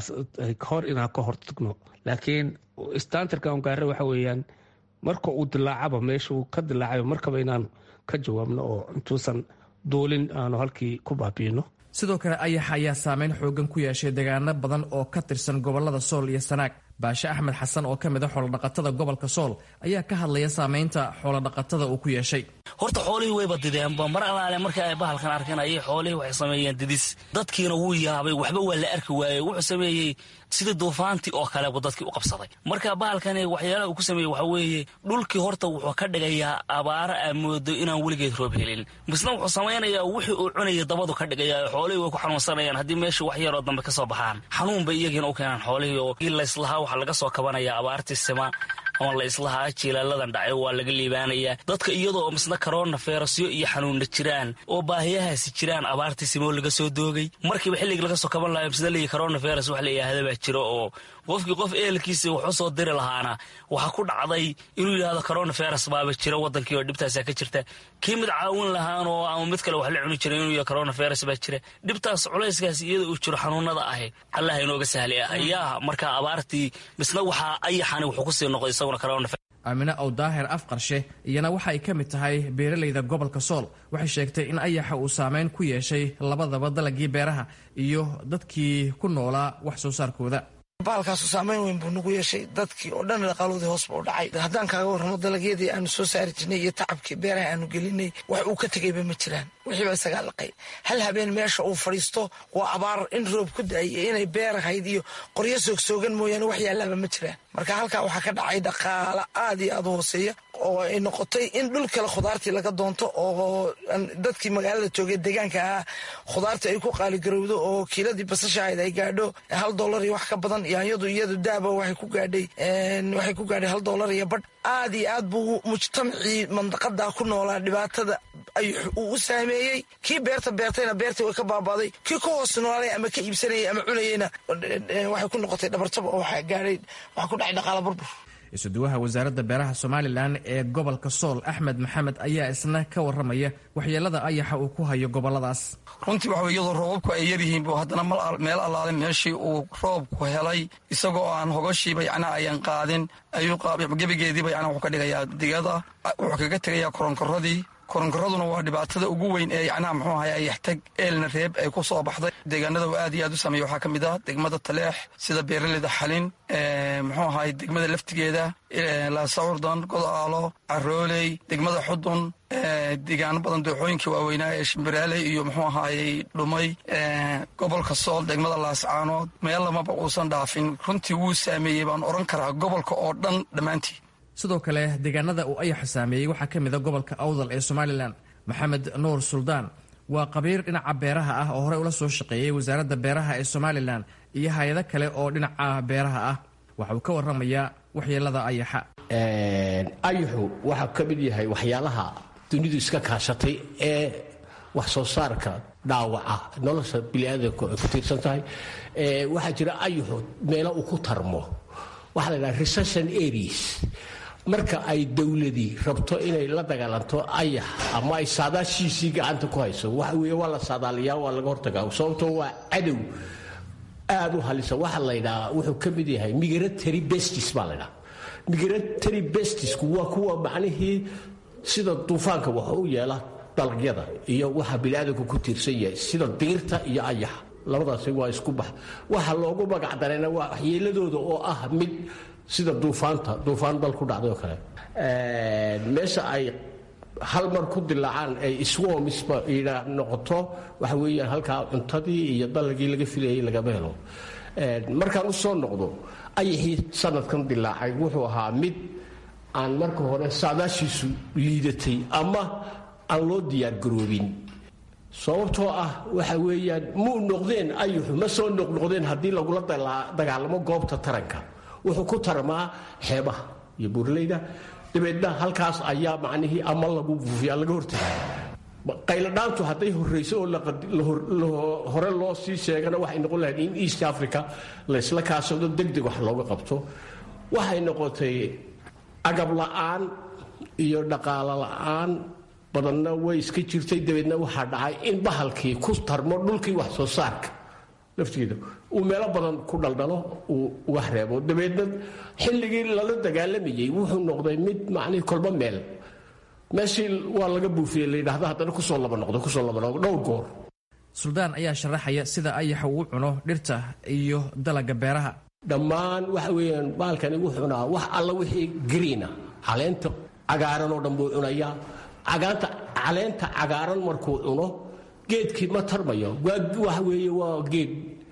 hor inaan ka hortagno laakiin standardka on gaara waxa weeyaan marka uu dilaacaba meesha uu ka dilaacayo markaba inaanu ka jawaabno oo intuusan duulin aanu halkii ku baabiino sidoo kale ayax ayaa saameyn xoogan ku yeeshay deegaano badan oo ka tirsan gobolada sool iyo sanaag baashe axmed xasan oo ka mid a xoolodhaqatada gobolka sool ayaa ka hadlaya saameynta xoolodhaqatada uu ku yeeshay horta xoolihii wayba dideenba mar alaale markii ay bahalkan arkeen ayay xoolihii waxay sameeyeen didis dadkiina wuu yaabay waxba waa la arki waayey wuxuu sameeyey sida duufaantii oo kalebu dadkii u qabsaday marka bahalkani waxyaalaha uu ku sameeyey waxaa weeye dhulkii horta wuxuu ka dhigayaa abaaro aa moodo inaan weligeed roob helin misna wuxuu samaynayaa wixii uu cunayay dabadu ka dhigaya xoolihii way ku xanuunsanayaan haddii meesha wax yaroo dambe ka soo baxaan xanuun bay iyagiina u keenaan xoolihii oo layslahaa waxaa laga soo kabanaya abaartii sima ama la islahaa jiilaaladan dhacay waa laga liibaanayaa dadka iyadoo misna karoona feerasyo iyo xanuunna jiraan oo baahiyahaasi jiraan abaartii simoo laga soo doogay markiiba xilligii laga soo kaban lahayo misna leeyi karoona feeras wax la yidhaahda baa jiro oo qofkii qof ehelkiisa wax u soo diri lahaana waxaa ku dhacday inuu yidhaahdo corona feras baaba jira wadankii oo dhibtaasaa ka jirta kii mid caawin lahaan oo ama mid kale wax la cuni jira inuu yidhahdo corona feras baa jira dhibtaas culayskaas iyada uu jiro xanuunada ahi allah inooga sahli ah ayaa markaa abaartii misna waxaa ayaxani wuxuu kusii noqday isaguna corona aamine ow daahir afqarshe iyana waxa ay ka mid tahay beeralayda gobolka sool waxay sheegtay in ayaxa uu saameyn ku yeeshay labadaba dalagii beeraha iyo dadkii ku noolaa wax soo saarkooda baalkaasu saameyn weyn buu nagu yeeshay dadkii oo dhan dhaqaaloodii hoos buu dhacay haddaan kaaga warramo dalagyadii aanu soo saari jirnay iyo tacabkii beeraha aanu gelinay wax uu ka tegayba ma jiraan wixiiba isagaa laqay hal habeen meesha uu fadhiisto waa abaar in roob ku da-ay iyo inay beer ahayd iyo qoryo soogsoogan mooyaane wax yaalaaba ma jiraan marka halkaa waxaa ka dhacay dhaqaala aad iyo aad u hooseeya oo ay noqotay in dhul kale khudaartii laga doonto oo dadkii magaalada joogay deegaanka ahaa khudaartii ay ku qaaligarowdo oo kiiladii basasha ahayd ay gaadho hal dollar iyo wax ka badan yaanyadu iyadu daaba waxay ku gaadhay waxay ku gaadhay hal dollar iyo badh aad iyo aad buu mujtamacii mandaqada ku noolaa dhibaatada ayuu uu u saameeyey kii beerta beertayna beertii way ka baabaaday kii ku hoos noolay ama ka iibsanayay ama cunayeyna waxay ku noqotay dhabarjab oo waxaa gaadhay waxaa ku dhacay dhaqaala burbur isuduwaha wasaaradda beeraha somalilan ee gobolka sool axmed maxamed ayaa isna ka waramaya waxyeelada ayaxa uu ku hayo goboladaas runtii waxa iyadoo roobabku ay yaryihiin buu haddana meel allaale meeshii uu roobku helay isagoo aan hogoshiiba yacnaa ayan qaadin ayuu gebigeediiba yacnaa wuxuu ka dhigayaa digada wuxuu kaga tegayaa koronkoradii koronkoraduna waa dhibaatada ugu weyn ee yacnaha muxuu ahay ayaxtag eelna reeb ay ku soo baxday deegaanada uu aad iyo aad u sameeya waxaa ka mid ah degmada taleex sida beeraleyda xalin muxuu ahay degmada laftigeeda laasawrdan godaalo carooley degmada xudun deegaano badan dooxooyinkii waaweynaa ee shimbiraaley iyo muxuu ahaayey dhumay gobolka sool degmada laascaanood meel lamaba uusan dhaafin runtii wuu saameeyey baan odhan karaa gobolka oo dhan dhammaantii sidoo kale deegaanada uu ayaxa saameeyey waxaa ka mid a gobolka awdal ee somalilan maxamed nuur suldaan waa qabiir dhinaca beeraha ah oo horey ula soo shaqeeyey wasaaradda beeraha ee somalilan iyo hay-ado kale oo dhinaca beeraha ah waxa uu ka waramayaa waxyeelada ayaxa ayaxu waxaa ka mid yahay waxyaalaha dunidu iska kaashatay ee wax soo saarka dhaawaca nolosha biniaadanku ay ku tiirsan tahay waxaa jira ayuxu meelo uu ku tarmo waxaa la dhaha recession areas marka ay dowladii rabto inay la dagaalanto ayax ama ay saadaashiisii gacanta ku hayso waxa weeye waa la saadaaliyaa waa laga hortagaa sababtoo waa cadow aad u halisa waxaa la ydhahaa wuxuu ka mid yahay migratory bestis baa la ydhaha migratory bestisku waa kuwa macnihii sida duufaanka wax u yeela dalagyada iyo waxa biniaadanku ku tiirsan yahay sida diirta iyo ayaxa labadaasi waa isku bax waxa loogu magac darayna waa waxyeeladooda oo ah mid sida duufaanta duufaan dal ku dhacday oo kale meesha ay hal mar ku dilaacaan ay iswomisba noqoto waxa weeyaan halkaa cuntadii iyo dalagii laga filayay lagama helo markaan u soo noqdo ayaxii sanadkan dilaacay wuxuu ahaa mid aan marka hore saadaashiisu liidatay ama aan loo diyaargaroobin sababtoo ah waxa weeyaan muu noqdeen ayuxu ma soo noqnoqdeen haddii lagula dagaalamo goobta taranka wuxuu ku tarmaa xeebaha iyo buurleyda dabeedna halkaas ayaa macnihii ama lagu buufiya laga hortagay qayladhaantu hadday horrayso oo hore loo sii sheegana waxay noqon lahayd in east africa laysla kaashado degdeg wax looga qabto waxay noqotay agab la'aan iyo dhaqaalo la'aan badanna way iska jirtay dabeedna waxaa dhacay in bahalkii ku tarmo dhulkii wax soo saarka laftigeeda uu meelo badan ku dhaldhalo uu uga reebo dabeedna xilligii lala dagaalamayey wuxuu noqday mid macnihii kolba meel meeshii waa laga buufiyey layidhaahda haddana kusoo laba noqdo kusoo laba noqdo dhowr goor suldaan ayaa sharaxaya sida ayaxa uu cuno dhirta iyo dalaga beeraha dhammaan waxa weeyaan bahalkani wuxuu cunaa wax alla wixii gariina caleenta cagaaran oo dhan buu cunayaa cagaanta caleenta cagaaran markuu cuno geedkii ma tarmayo waxa weeye waa geed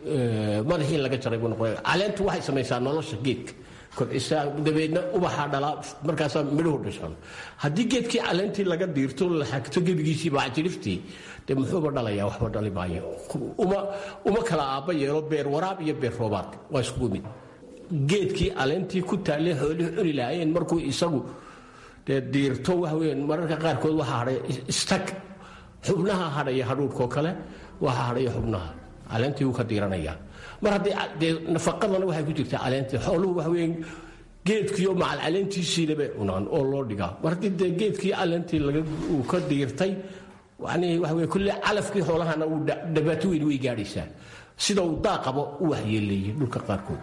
madaxii laga jaray buu noqonaya caleentu waxay samaysaa nolosha geedka kobcisaa dabeedna ubaxaa dhalaa markaasaa midhuhu dhashaan haddii geedkii caleentii laga diirto la xagto gebigiisii baacjiriftii dee muxuuba dhalayaa waxba dhali maayo uma uma kala aabba yeelo beer waraab iyo beer roobaad waa iskugu mid geedkii caleentii ku taalee xoolihii cuni lahaayeen markuu isagu dee diirto waxa weeyaan mararka qaarkood waxaa hadhay istag xubnaha hadhaya hadhuudhkoo kale waxaa hadhaya xubnaha caleentii wuu ka diiranayaa mar haddii dee nafaqadana waxay ku jirtaa caleentii xooluhu waxa weeyaan geedkiiyo macal caleentiisiina bay cunaan oo loo dhigaa mar haddii dee geedkii caleentii laga uu ka diirtay yani waxa weye kulle calafkii xoolahana uu dhibaato weyn way gaadhaysaa sida uu daaqabo u waxyeeleeyey dhulka qaarkood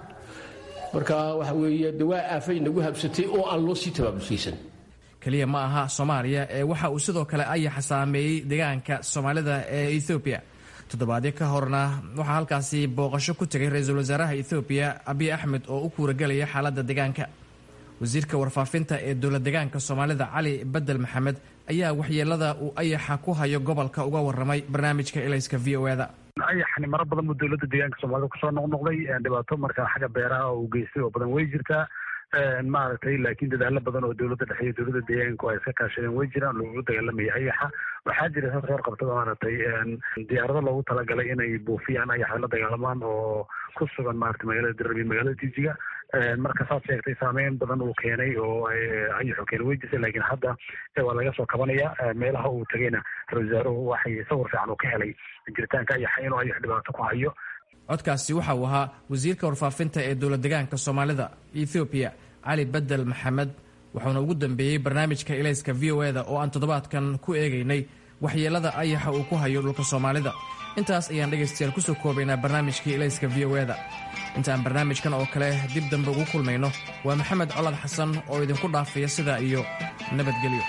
marka waxa weeye de waa aafay nagu habsatay oo aan loo sii tabaabusaysan keliya ma aha soomaaliya ee waxa uu sidoo kale ayaxa saameeyey deegaanka soomaalida ee ethoobiya toddobaadyo ka horna waxaa halkaasi booqasho ku tegay ra-iisul wasaaraha ethoobiya abiy axmed oo u kuuragelaya xaaladda deegaanka wasiirka warfaafinta ee dowla deegaanka soomaalida cali bedel maxamed ayaa waxyeelada uu ayaxa ku hayo gobolka uga waramay barnaamijka elayska v o eda ayaxani maro badan buu dowladda deegaanka soomaalida kusoo noqnoqday dhibaato markaa xagga beeraha uu geystay oo badan way jirtaa maaragtay laakiin dadaalo badan oo dowladda dhexe iyo dowladda deegaanku ay iska kaashadeen way jiraan loogu dagaalamaya ayaxa waxaa jira dad reer qabtada maaragtay diyaarado loogu talagalay inay buufiyaan ayaxa la dagaalamaan oo ku sugan maarata magaalada dirrabi magaalada jijiga marka saad sheegtay saameyn badan uu keenay oo ayaxu keenay way jirtay laakiin hadda waa laga soo kabanaya meelaha uu tagayna ra-isul wasaaruhu waxay sawir fiican uu ka helay jiritaanka ayaxa inuu ayax dhibaato ku hayo codkaasi waxa uu ahaa wasiirka warfaafinta ee dowla deegaanka soomaalida ethoobiya cali bedel maxamed wuxuuna ugu dambeeyey barnaamijka ilayska v o eda oo aan toddobaadkan ku eegaynay waxyeelada ayaxa uu ku hayo dhulka soomaalida intaas ayaan dhegaystayaal kusoo koobaynaa barnaamijkii ilayska v o eda intaan barnaamijkan oo kale dib dambe ugu kulmayno waa maxamed colad xasan oo idinku dhaafaya sidaa iyo nabadgelyo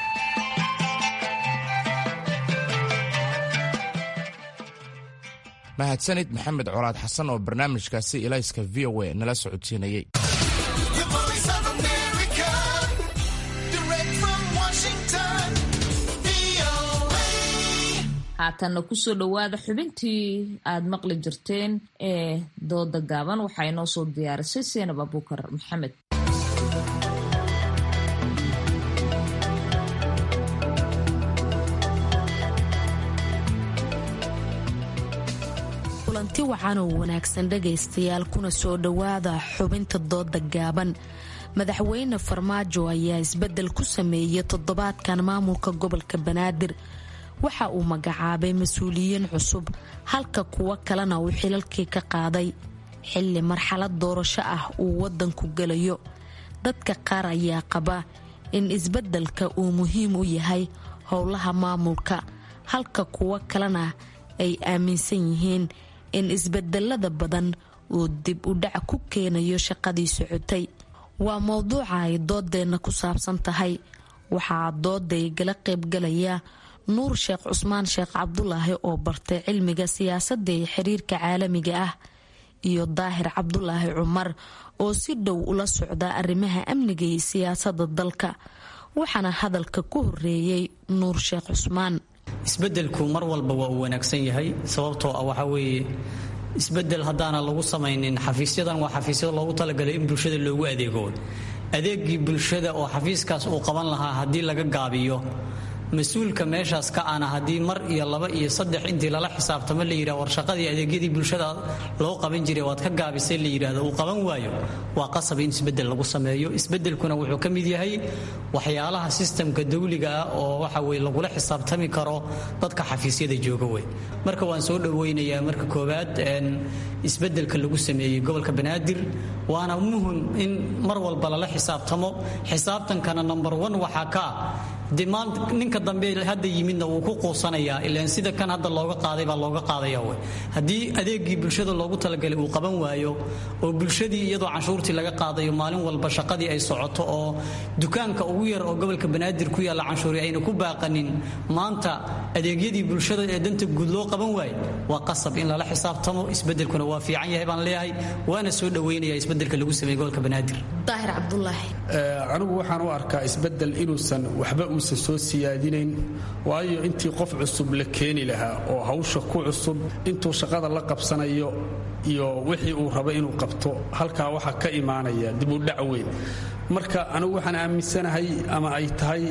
mahadsanid maxamed colaad xasan oo barnaamijkaasi ilayska v o a nala socodsiinayey haatanna kusoo dhowaada xubintii aad maqli jirteen ee dooda gaaban waxaa inoo soo diyaarisay seenab abuukar maxamed kulanti wacan oo wanaagsan dhagaystayaal kuna soo dhowaada xubinta dooda gaaban madaxweyne farmaajo ayaa isbedel ku sameeyey toddobaadkan maamulka gobolka banaadir waxa uu magacaabay mas-uuliyiin cusub halka kuwo kalena uu xilalkii ka qaaday xilli marxalad doorasho ah uu wadanku gelayo dadka qaar ayaa qaba in isbeddelka uu muhiim u yahay howlaha maamulka halka kuwo kalena ay aaminsan yihiin in isbedelada badan uu dib u dhac ku keenayo shaqadii socotay waa mowduuca ay doodeenna ku saabsan tahay waxaa dooday gala qaybgalaya nuur sheekh cusmaan sheekh cabdulaahi oo bartay cilmiga siyaasadda ee xiriirka caalamiga ah iyo daahir cabdulaahi cumar oo si dhow ula socda arrimaha amniga iyo siyaasadda dalka waxaana hadalka ku horeeyey nuur sheekh cusmaan isbedelku mar walba waa uu wanaagsan yahay sababtoo ah waxaa weeye isbedel haddaana lagu samaynin xafiisyadan waa xafiisyada loogu talagalay in bulshada loogu adeego adeegii bulshada oo xafiiskaas uu qaban lahaa haddii laga gaabiyo mas-uulka meeshaas ka ana haddii mar iyo laba iyo saddex intii lala xisaabtamo la yidhah war shaqadii adeegyadii bulshada loo qaban jiray waad ka gaabisay la yidhaahdo uu qaban waayo waa qasab in isbedel lagu sameeyo isbedelkuna wuxuu ka mid yahay waxyaalaha sistamka dawliga ah oo waxa weye lagula xisaabtami karo dadka xafiisyada jooga wey marka waan soo dhoweynayaa marka koowaad isbedelka lagu sameeyey gobolka banaadir waana muhim in mar walba lala xisaabtamo xisaabtankana number one waxaa ka ah de maanta ninka dambe hadda yimidna wuu ku quusanayaa ilaan sida kan hadda looga qaaday baa looga qaadaya wey haddii adeegii bulshada loogu talagalay uu qaban waayo oo bulshadii iyadoo canshuurtii laga qaadayo maalin walba shaqadii ay socoto oo dukaanka ugu yar oo gobolka banaadir ku yaalla canshuuri ayna ku baaqanin maanta adeegyadii bulshada ee danta guud loo qaban waayo waa qasab in lala xisaabtamo isbedelkuna waa fiican yahay baan leeyahay waana soo dhoweynaya isbedelka lagu sameeyey gobolka banaadir daahir cabdulaahi anigu waxaan u arkaa isbedel inuusan waxba uusan soo siyaadinayn waayo intii qof cusub la keeni lahaa oo hawsha ku cusub intuu shaqada la qabsanayo iyo wixii uu raba inuu qabto halkaa waxaa ka imaanaya dib u dhac weyn marka anigu waxaan aaminsanahay ama ay tahay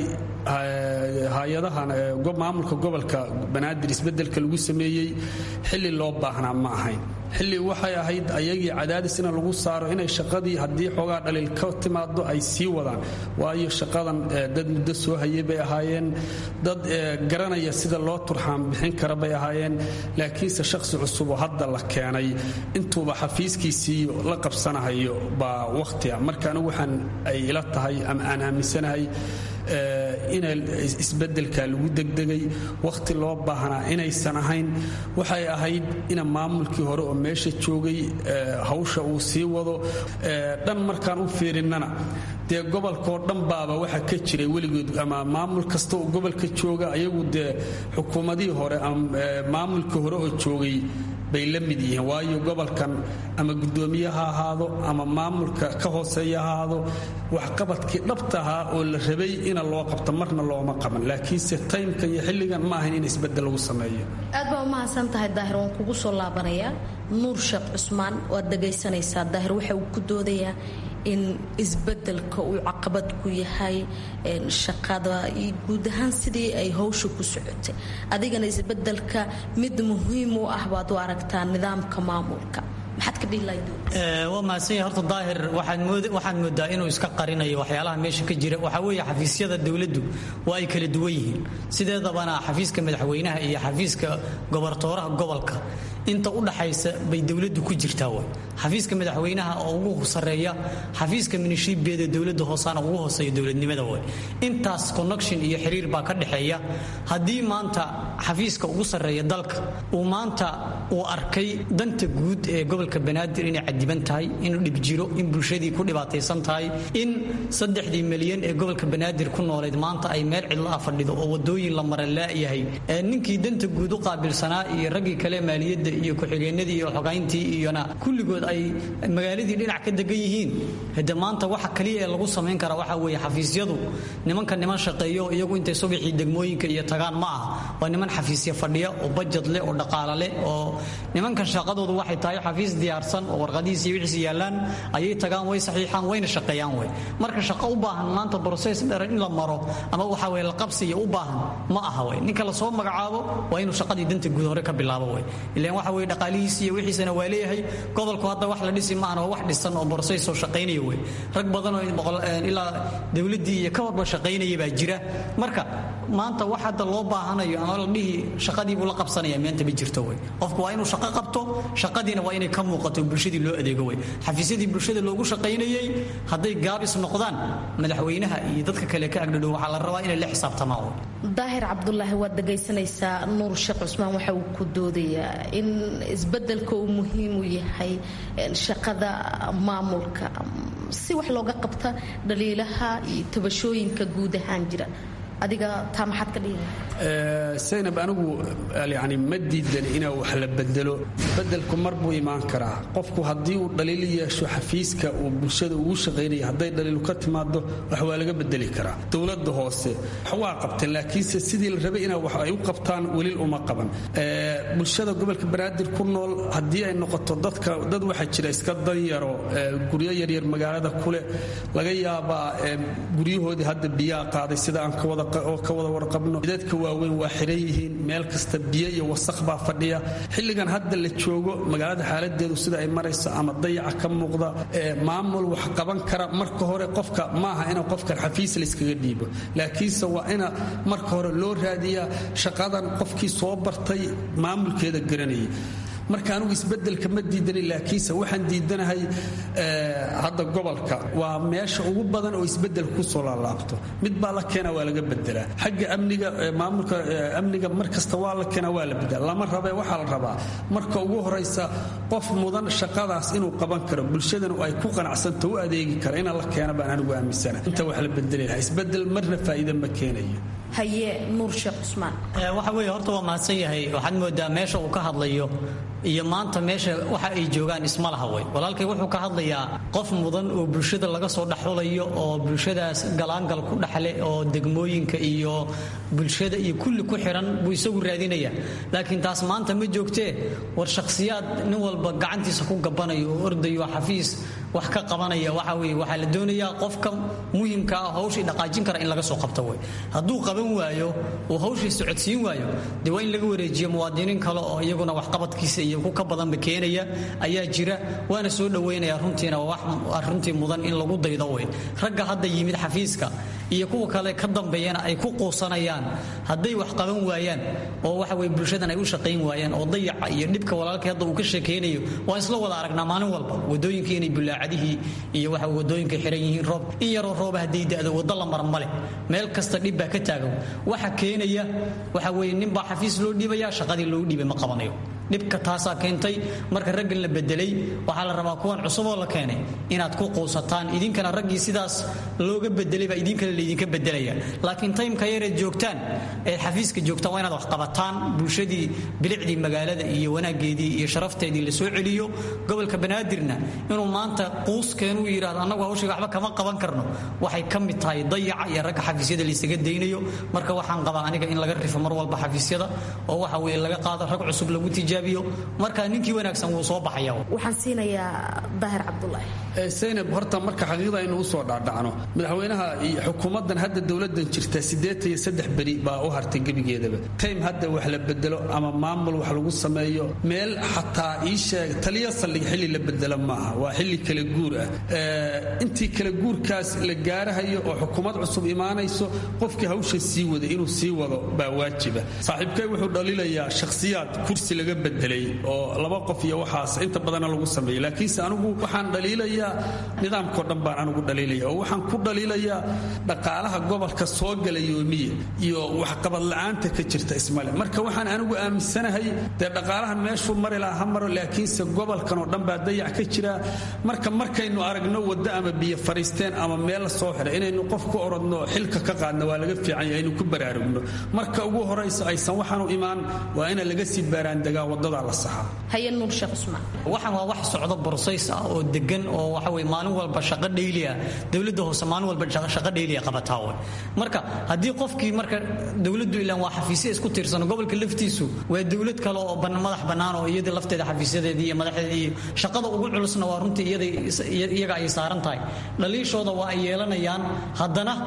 hay-adahan maamulka gobolka banaadir isbedelka lagu sameeyey xilli loo baahnaa ma ahayn xilli waxay ahayd ayagii cadaadis in lagu saaro inay shaqadii haddii xoogaa dhaliil ka timaado ay sii wadaan waayo shaqadan dad muddo soo hayay bay ahaayeen dad garanaya sida loo turxaan bixin kara bay ahaayeen laakiinse shaqsi cusub oo hadda la keenay intuuba xafiiskiisii la qabsanahayo baa wakhtiga marka anigu waxaan ay ila tahay ama aan aaminsanahay in isbedelka lagu degdegay wakhti loo baahnaa inaysan ahayn waxay ahayd ina maamulkii hore oo meesha joogay hawsha uu sii wado dhan markaan u fiirinnana dee gobolkoo dhan baaba waxa ka jiray weligood ama maamul kasta oo gobolka jooga ayagu dee xukuumadihii hore ama maamulkii hore oo joogay bay la mid yihiin waayo gobolkan ama guddoomiye ha ahaado ama maamulka ka hooseeya ha ahaado waxqabadkii dhabta ahaa oo la rabay ina loo qabto marna looma qaban laakiinse taymka iyo xilligan ma ahayn in isbedel lagu sameeyo aad baa umahadsan tahay daahir waan kugu soo laabanayaa nuur sheekh cusmaan waad dhagaysanaysaa daahir waxa uu ku doodayaa in isbedelka uu caqabad ku yahay shaqada iyo guud ahaan sidii ay hawsha ku socotay adigana isbedelka mid muhiim u ah baad u aragtaa nidaamka maamulka maxaad ka dhihi lahayd waa mahadsanya horta daahir waxaad moodaa inuu iska qarinayo waxyaalaha meesha ka jira waxaa weeye xafiisyada dowladdu waa ay kala duwan yihiin sideedabana xafiiska madaxweynaha iyo xafiiska gobortooraha gobolka inta u dhaxaysa bay dowladdu ku jirtaa way xafiiska madaxweynaha oo ugu sareeya xafiiska minishiibeeda dowladda hoosaana ugu hooseeya dowladnimada way intaas connection iyo xiriir baa ka dhexeeya haddii maanta xafiiska ugu sarreeya dalka uu maanta uu arkay danta guud ee gobolka banaadir inay cadiban tahay inuu dhib jiro in bulshadii ku dhibaataysan tahay in saddexdii milyan ee gobolka banaadir ku noolayd maanta ay meel cidlo ah fadhido oo wadooyin la mara laayahay ninkii danta guud u qaabilsanaa iyo raggii kale maaliyadda iyo ku-xigeenadii iyo xogayntii iyona kulligood ay magaaladii dhinac ka degan yihiin hade maanta waxa kaliya ee lagu samayn karaa waxa weeye xafiisyadu nimanka niman shaqeeyo iyagu intay subaxii degmooyinka iyo tagaan ma ah waa niman xafiisya fadhiya oo bajad leh oo dhaqaala leh oo nimankan shaqadoodu waxay tahay xafiis diyaarsan oo warqadihiis iyo wixiis yaalaan ayay tagaan way saxiixaan wayna shaqeeyaan wey marka shaqo u baahan maanta process dheer in la maro ama waxa weye la qabsiya u baahan ma aha wey ninka lasoo magacaabo waa inuu shaqadii danta guud hore ka bilaabo wey ilaan waxa weye dhaqaalihiisi iyo wixiisana waa leeyahay gobolku hadda wax la dhisi maahan oo wax dhisan oo borsays oo shaqaynaya wey rag badan oo ilaa dowladdii iyo ka warba shaqaynaya baa jira marka maanta wax hadda loo baahanayo ama la dhihi shaqadii buu la qabsanaya meenta ma jirto wey qofku waa inuu shaqo qabto shaqadiina waa inay ka muuqato bulshadii loo adeego wey xafiisyadii bulshada loogu shaqaynayey hadday gaabis noqdaan madaxweynaha iyo dadka kale ka agdhadhow waxaa la rabaa inay la xisaabtamaan daahir cabdulaahi waad dhegaysanaysaa nuur sheekh cusmaan waxa uu ku doodayaa in isbedelka uu muhiim u yahay shaqada maamulka si wax looga qabta dhaliilaha iyo tabashooyinka guud ahaan jira adiga taa maxaad ka dhihi saynab anigu yani ma diidan inaa wax la bedelo bedelku mar buu imaan karaa qofku haddii uu dhaliil yeesho xafiiska uu bulshada ugu shaqaynaya hadday dhaliilu ka timaado wax waa laga bedeli karaa dowladda hoose wax waa qabteen laakiinse sidii la rabay inaa wax ay u qabtaan welil uma qaban bulshada gobolka banaadir ku nool haddii ay noqoto dadka dad waxaa jira iska danyaro guryo yaryar magaalada kule laga yaabaa guryahoodii hadda biyaa qaaday sida aan ka wada oo ka wada warqabno dadka waaweyn waa xiran yihiin meel kasta biyo iyo wasaq baa fadhiya xilligan hadda la joogo magaalada xaaladeedu sida ay marayso ama dayaca ka muuqda maamul wax qaban kara marka hore qofka maaha ina qofkan xafiis layskaga dhiibo laakiinse waa ina marka hore loo raadiyaa shaqadan qofkii soo bartay maamulkeeda garanayay marka anugu isbedelka ma diidanin laakiinse waxaan diidanahay hadda gobolka waa meesha ugu badan oo isbedel kusoo laalaabto mid baa la keena waa laga bedelaa xagga amniga maamulka amniga mar kasta waa la keena waa la bedela lama rabe waxaa la rabaa marka ugu horaysa qof mudan shaqadaas inuu qaban karo bulshadanu ay ku qanacsanto u adeegi kara ina la keena baan anigu aaminsana inta wax la bedeli lahaa isbedel marna faa'iida ma keenayo haye nuur sheekh cusmaan waxa weeye horta waa mahadsan yahay waxaad moodaa meesha uu ka hadlayo iyo maanta meesha waxa ay joogaan isma laha wey walaalkay wuxuu ka hadlayaa qof mudan oo bulshada laga soo dhaxulayo oo bulshadaas galaangal ku dhaxle oo degmooyinka iyo bulshada iyo kulli ku xiran buu isagu raadinaya laakiin taas maanta ma joogtee war shakhsiyaad nin walba gacantiisa ku gabanayo oo ordayo xafiis wax ka qabanaya waxa weye waxaa la doonayaa qofka muhimka ah hawshii dhaqaajin kara in laga soo qabto wey hadduu qaban waayo oo hawshii socodsiin waayo dee waa in laga wareejiyo muwaadiniin kale oo iyaguna waxqabadkiisa iyo ku ka badanba keenaya ayaa jira waana soo dhoweynaya runtiina wax runtii mudan in lagu daydo wey ragga hadda yimid xafiiska iyo kuwa kale ka dambeeyana ay ku quusanayaan hadday wax qaban waayaan oo waxa weye bulshadan ay u shaqayn waayaan oo dayaca iyo dhibka walaalkii hadda uu ka sheekaynayo waa isla wada aragnaa maalin walba wadooyinkii inay bulaacadihii iyo waxa wadooyinka xiran yihiin roob in yaroo rooba hadday da'do waddo la mara male meel kasta dhib baa ka taagan waxa keenaya waxa weye ninbaa xafiis loo dhiibaya shaqadii loo dhiibay ma qabanayo dhibka taasaa keentay marka raggan la bedelay waxaa la rabaa kuwan cusuboo la keenay inaad ku quusataan idinkana raggii sidaas looga bedelay baa idinkana laydinka bedelaya laakiin taymka yareed joogtaan eed xafiiska joogtaan waa inaad wax qabataan bulshadii bilicdii magaalada iyo wanaageedii iyo sharafteedii la soo celiyo gobolka banaadirna inuu maanta quuskeenuu yidhahdo annagu hawshiga waxba kama qaban karno waxay ka mid tahay dayaca iyo ragga xafiisyada laysaga daynayo marka waxaan qabaa aniga in laga rifo mar walba xafiisyada oo waxa weye laga qaado rag cusub lagu tijaabiyo marka ninkii wanaagsan wuu soo baxaya waxaan siinayaa daahir cabdulaahi saynab horta marka xaqiiqda aynu u soo dhaadhacno madaxweynaha iyo xukuumaddan hadda dowladdan jirta siddeetan iyo saddex beri baa u hartay gebigeedaba taym hadda wax la bedelo ama maamul wax lagu sameeyo meel xataa ii sheeg taliya saldhig xilli la bedelo maaha waa xilli kala guur ah intii kala guurkaas la gaarahayo oo xukuumad cusub imaanayso qofkii hawsha sii wada inuu sii wado baa waajiba saaxiibkay wuxuu dhaliilayaa shakhsiyaad kursi laga bedelay oo laba qof iyo waxaas inta badana lagu sameeyey laakiinse anigu waxaan dhaliilayaa nidaamkao dhan baan anigu dhaliilaya oo waxaan ku dhaliilayaa dhaqaalaha gobolka soo gala yoomiya iyo waxqabad la'aanta ka jirta ismale marka waxaan anigu aaminsanahay dee dhaqaalahan meeshuu mari laha ha maro laakiinse gobolkan oo dhan baa dayac ka jira marka markaynu aragno waddo ama biyo fariisteen ama meel la soo xiray inaynu qof ku orodno xilka ka qaadno waa laga fiican yahay aynu ku baraarugno marka ugu horaysa aysan waxaanu imaan waa ina laga sii baaraandegaa waddadaa la saxaa haye nuur sheekh cusmaan waxaan waa wax socdo borsays ah oo degan oo waxa weye maalin walba shaqo dhayli ah dowladda hoose maalin walba shaqo dhayli ah qabataa wey marka haddii qofkii marka dowladdu ilaan waa xafiisya isku tiirsan gobolka laftiisu waa dowlad kale oo madax bannaan oo iyada lafteeda xafiisyadeedii iyo madaxdeedii iyo shaqada ugu culusna waa runtii iyaga ay saaran tahay dhaliishooda waa ay yeelanayaan haddana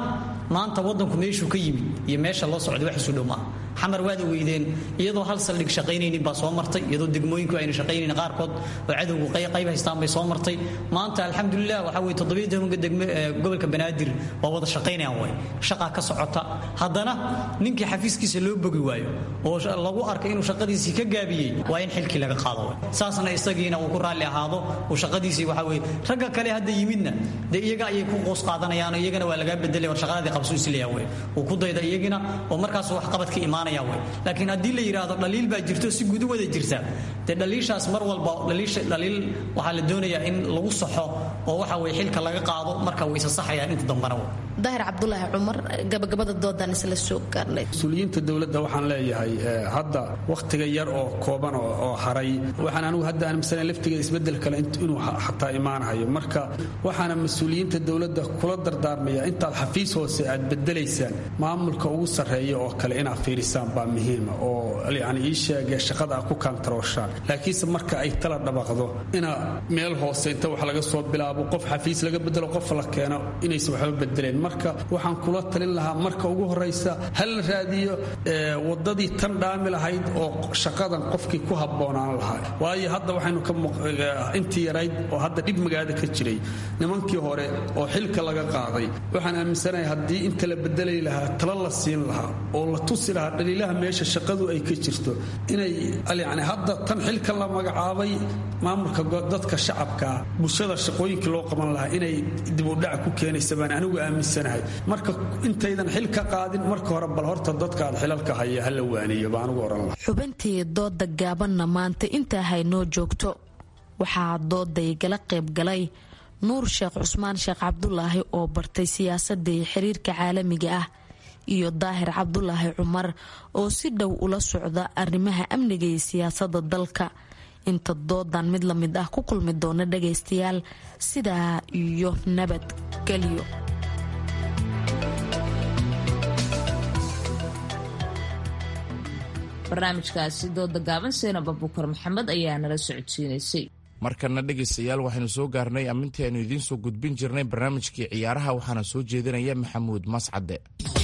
maanta wadanku meeshuu ka yimid iyo meesha loo socday wax isu dhow maaha xamar waad ogeydeen iyadoo hal saldhig shaqaynaynin baa soo martay iyadoo degmooyinku ayna shaqaynayn qaarkood oo cadowgu qayb haystaan bay soo martay maanta alxamdulilah waxaa weye toddobiyo tobanka degme gobolka banaadir waa wada shaqaynayaan way shaqaa ka socota haddana ninkii xafiiskiisa loo bogi waayo oo lagu arkay inuu shaqadiisii ka gaabiyey waa in xilkii laga qaado way saasna isagiina uu ku raalli ahaado uu shaqadiisii waxaa weye ragga kale hadda yimidna dee iyaga ayay ku qoos qaadanayaan oo iyagana waa lagaa bedelay war shaqadaadii qabso isleeyaa wey uu ku dayda iyagina oo markaas wax qabad ka imaanaya wey laakiin haddii la yidhaahdo dhaliil baa jirto si gudu wada jirta dee dhaliishaas mar walba dhaliil waxaa la doonayaa in lagu saxo oo waxa weye xilka laga qaado marka way isa saxayaan inta dambana wey daahir cabdulaahi cumar gabagabada doodan isla soo gaarnay mas-uuliyiinta dowladda waxaan leeyahay hadda wakhtiga yar oo kooban oo haray waxaan anigu hadda aaminsanay laftigeeda isbedel kale inuu xataa imaanahayo marka waxaana mas-uuliyiinta dowladda kula dardaarmaya intaad xafiis hoose aad bedelaysaan maamulka ugu sarreeya oo kale inaad fiirisaan baa muhiima oo yani ii sheegee shaqada aad ku kaantarooshaan laakiinse marka ay tala dhabaqdo ina meel hoose inta wax laga soo bilaabo qof xafiis laga bedelo qof la keeno inaysan waxba bedeleen marka waxaan kula talin lahaa marka ugu horaysa ha la raadiyo wadadii tan dhaami lahayd oo shaqadan qofkii ku habboonaan lahaa waayo hadda waxaynu ka intii yarayd oo hadda dhib magaada ka jiray nimankii hore oo xilka laga qaaday waxaan aaminsanahay haddii inta la bedelay lahaa tala la siin lahaa oo la tusi lahaa dhaliilaha meesha shaqadu ay ka jirto inay yani hadda tan xilka la magacaabay maamulka dadka shacabkaa bulshada shaqooyinkii loo qaban lahaa inay dibudhac ku keenaysa baan anigu aaminsanahay marka intaydan xil ka qaadin marka hore bal horta dadka aad xilalka haya hala waaniyo baan ugu oran lahaa xubintii dooda gaabanna maanta intaa haynoo joogto waxaa dooday gala qaybgalay nuur sheekh cusmaan sheekh cabdulaahi oo bartay siyaasadda iyo xiriirka caalamiga ah iyo daahir cabdulaahi cumar oo si dhow ula socda arrimaha amniga iyo siyaasadda dalka inta doodan mid lamid ah ku kulmi doona dhagaystayaal sidaa iyo nabadgelyo barnaamijkaasi dooda gaaban seenab abukar maxamed ayaa nala socodsiinaysay markana dhegaystayaal waxaynu soo gaarnay ammintii aynu idiin soo gudbin jirnay barnaamijkii ciyaaraha waxaana soo jeedinaya maxamuud mascade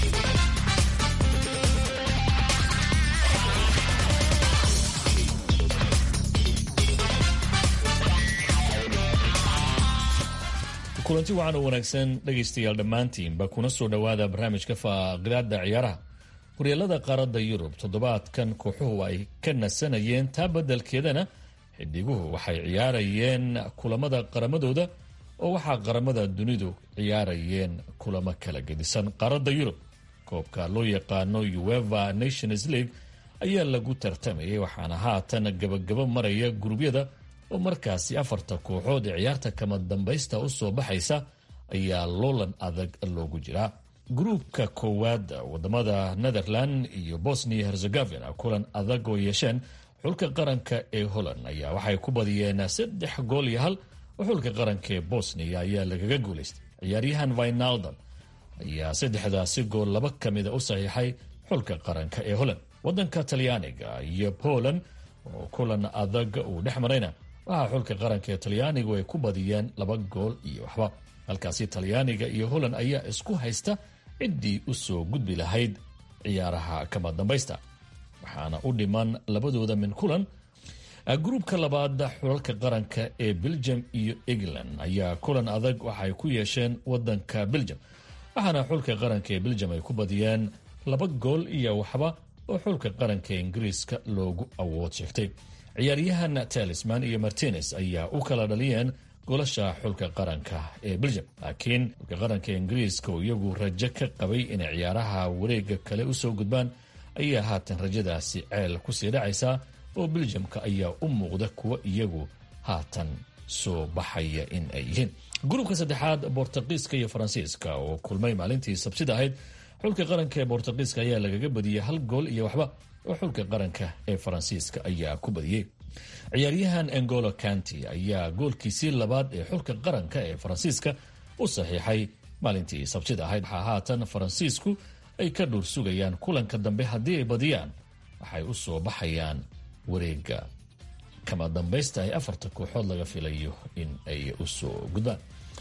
kulanti waxaan u wanaagsan dhegaystayaal dhammaantiinba kuna soo dhowaada barnaamijka faaqidaada ciyaaraha horyaalada qaaradda yurub toddobaadkan kooxuhu ay ka nasanayeen taa beddelkeedana xidhiguhu waxay ciyaarayeen kulamada qaramadooda oo waxaa qaramada dunidu ciyaarayeen kulamo kala gedisan qaaradda yurub koobka loo yaqaano ueva nations league ayaa lagu tartamayay waxaana haatan gabagabo maraya gurubyada oo markaasi afarta kooxood ee ciyaarta kama dambaysta u soo baxaysa ayaa loolan adag loogu jiraa gruubka koowaad wadamada netherland iyo bosnia herzegovina kulan adag oo yeesheen xulka qaranka ee holland ayaa waxay ku badiyeen saddex gool iyo hal oo xulka qaranka ee bosnia ayaa lagaga guulaystay ciyaaryahan vinaldon ayaa saddexdaasi gool laba ka mida u saxiixay xulka qaranka ee holland wadanka talyaaniga iyo poland oo kulan adag uu dhex marayna waxaa xulka qaranka ee talyaanigu ay ku badiyeen laba gool iyo waxba halkaasi talyaaniga iyo holland ayaa isku haysta ciddii u soo gudbi lahayd ciyaaraha kama dambaysta waxaana u dhiman labadooda min kulan gruubka labaad xulalka qaranka ee belgium iyo england ayaa kulan adag waxay ku yeesheen wadanka belgium waxaana xulka qaranka ee belgium ay ku badiyeen laba gool iyo waxba oo xulka qaranka ingiriiska loogu awood sheegtay ciyaaryahan talisman iyo martines ayaa u kala dhaliyeen golasha xulka qaranka ee belgium laakiin xulka qaranka ingiriiska oo iyagu rajo ka qabay inay ciyaaraha wareega kale usoo gudbaan ayaa haatan rajadaasi ceel kusii dhacaysaa oo beljamka ayaa u muuqda kuwa iyagu haatan soo baxaya in ay yihiin gruubka saddexaad bortuqiiska iyo faransiiska oo kulmay maalintii sabsida ahayd xulka qaranka ee bortuqiiska ayaa lagaga badiyey hal gool iyo waxba oo xulka qaranka ee faransiiska ayaa ku badiyey ciyaaryahan engolo kanti ayaa goolkiisii labaad ee xulka qaranka ee faransiiska u saxiixay maalintii sabtida ahayd waxaa haatan faransiisku ay ka dhuur sugayaan kulanka dambe haddii ay badiyaan waxay u soo baxayaan wareega kama dambaysta ay afarta kooxood laga filayo in ay usoo gudbaan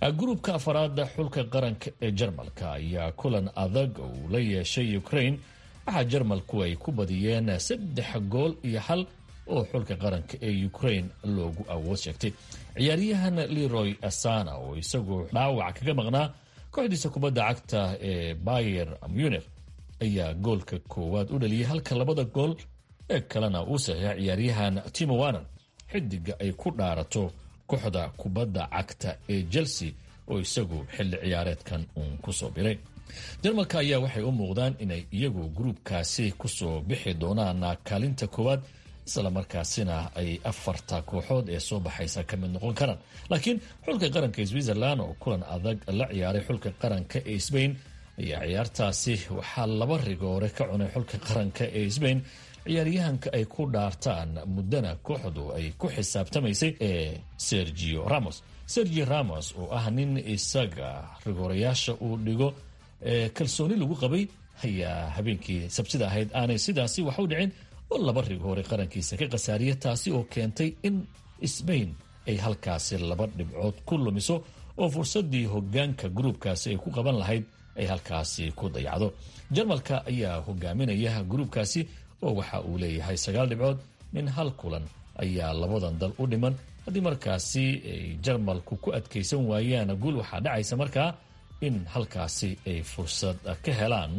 gruubka afaraada xulka qaranka ee jarmalka ayaa kulan adag uu la yeeshay ukraine waxaa jarmalku ay ku badiyeen saddex gool iyo hal oo xulka qaranka ee ukraine loogu awood sheegtay ciyaaryahan leroy asana oo isagoo dhaawac kaga maqnaa kooxdiisa kubadda cagta ee bayer munich ayaa goolka koowaad u dhaliyay halka labada gool ee kalena uu saxiixa ciyaaryahan timo wanan xidiga ay ku dhaarato kooxda kubadda cagta ee chelsea oo isagu xilli ciyaareedkan uun kusoo biray jarmalka ayaa waxay u muuqdaan inay iyagu gruubkaasi kusoo bixi doonaan kaalinta koowaad isla markaasina ay afarta kooxood ee soo baxaysa ka mid noqon karaan laakiin xulka qaranka switzerland oo kulan adag la ciyaaray xulka qaranka ee sbain ayaa ciyaartaasi waxaa laba rigoore ka cunay xulka qaranka ee sbain ciyaaryahanka ay ku dhaartaan muddana kooxdu ay ku xisaabtamaysay ee sergio ramos sergio ramos oo ah nin isaga rigoorayaasha uu dhigo ee kalsooni lagu qabay ayaa habeenkii sabtida ahayd aanay sidaasi wax u dhicin oo laba rigoore qarankiisa ka khasaariya taasi oo keentay in sbain ay halkaasi laba dhibcood ku lumiso oo fursadii hogaanka gruubkaasi ay ku qaban lahayd ay halkaasi ku dayacdo jarmalka ayaa hogaaminaya gruubkaasi oo waxa uu leeyahay sagaal dhibcood min hal kulan ayaa labadan dal u dhiman haddii markaasi ay jarmalku ku adkaysan waayaan guul waxaa dhacaysa markaa in halkaasi ay fursad ka helaan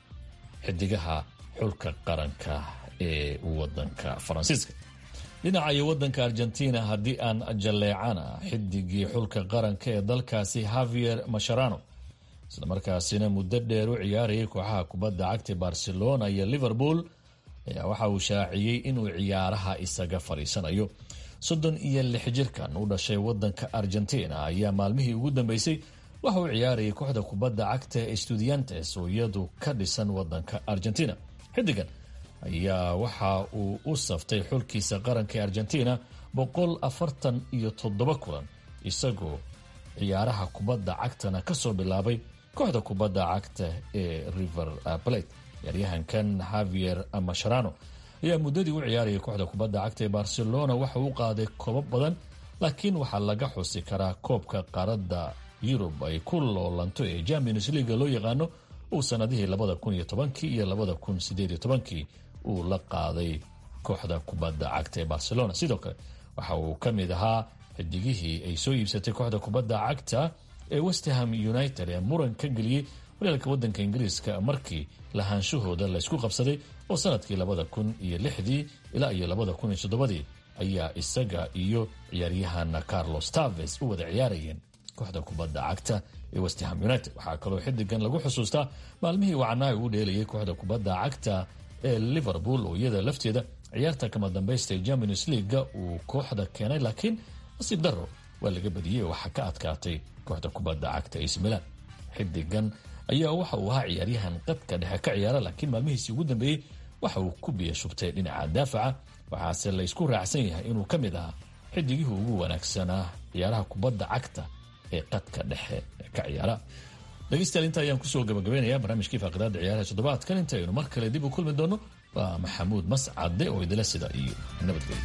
xidigaha xulka qaranka ee wadanka faransiiska dhinaca iyo wadanka argentina haddii aan jalleecana xidigii xulka qaranka ee dalkaasi havier masharano islamarkaasina muddo dheer u ciyaarayay kooxaha kubadda cagta barcelona iyo liverpool ayaa waxa uu shaaciyey inuu ciyaaraha isaga fadhiisanayo soddon iyo lix jirkan u dhashay wadanka argentina ayaa maalmihii ugu dambeysay waxa uu ciyaarayay kooxda kubadda cagta ee studiantes oo iyadu ka dhisan wadanka argentina xidigan ayaa waxa uu u saftay xulkiisa qaranka ee argentina boqol afartan iyo toddoba kulan isagoo ciyaaraha kubadda cagtana kasoo bilaabay kooxda kubadda cagta ee river plate ciyaaryahankan havier masharano ayaa muddadii u ciyaarayay kooxda kubadda cagta ee barcelona waxa uu qaaday koobab badan laakiin waxaa laga xusi karaa koobka qaaradda yurub ay ku loolanto ee champions leaga loo yaqaano uu sanadihii labada kun iyo tobankii iyo labada kun sideed iyo tobankii uu la qaaday kooxda kubadda cagta ee barcelona sidoo kale waxa uu ka mid ahaa xidigihii ay soo iibsatay kooxda kubadda cagta ee westham united ee muran ka geliyey walaalka wadanka ingiriiska markii lahaanshahooda laysku qabsaday oo sanadkii labada kun iyo lixdii ilaa iyo labada kun iyo toddobadii ayaa isaga iyo ciyaaryahan carlos taves u wada ciyaarayeen kooxda kubadda cagta ee westham united waxaa kaloo xidigan lagu xusuustaa maalmihii wacnaa uu dheelayay kooxda kubadda cagta ee liverpool oo iyada lafteeda ciyaarta kama dambaysta ee champions leaga uu kooxda keenay laakiin nasiib daro waa laga badiyey oo waxaa ka adkaatay kooxda kubadda cagta ac milan xidigan ayaa waxa uu ahaa ciyaaryahan qadka dhexe ka ciyaara laakiin maalmihiisii ugu dambeeyey waxa uu ku biya shubtay dhinaca daafaca waxaase laysku raacsan yahay inuu ka mid ahaa xidigihii ugu wanaagsanaa ciyaaraha kubadda cagta ee qadka dhexe ka ciyaara dhegeystayaal inta ayaan kusoo gabagabeynaya barnaamijkii faaqidaada ciyaaraha toddobaadkan intaynu mar kale dib u kulmi doono waa maxamuud mascade oo idila sida iyo nabadgelyo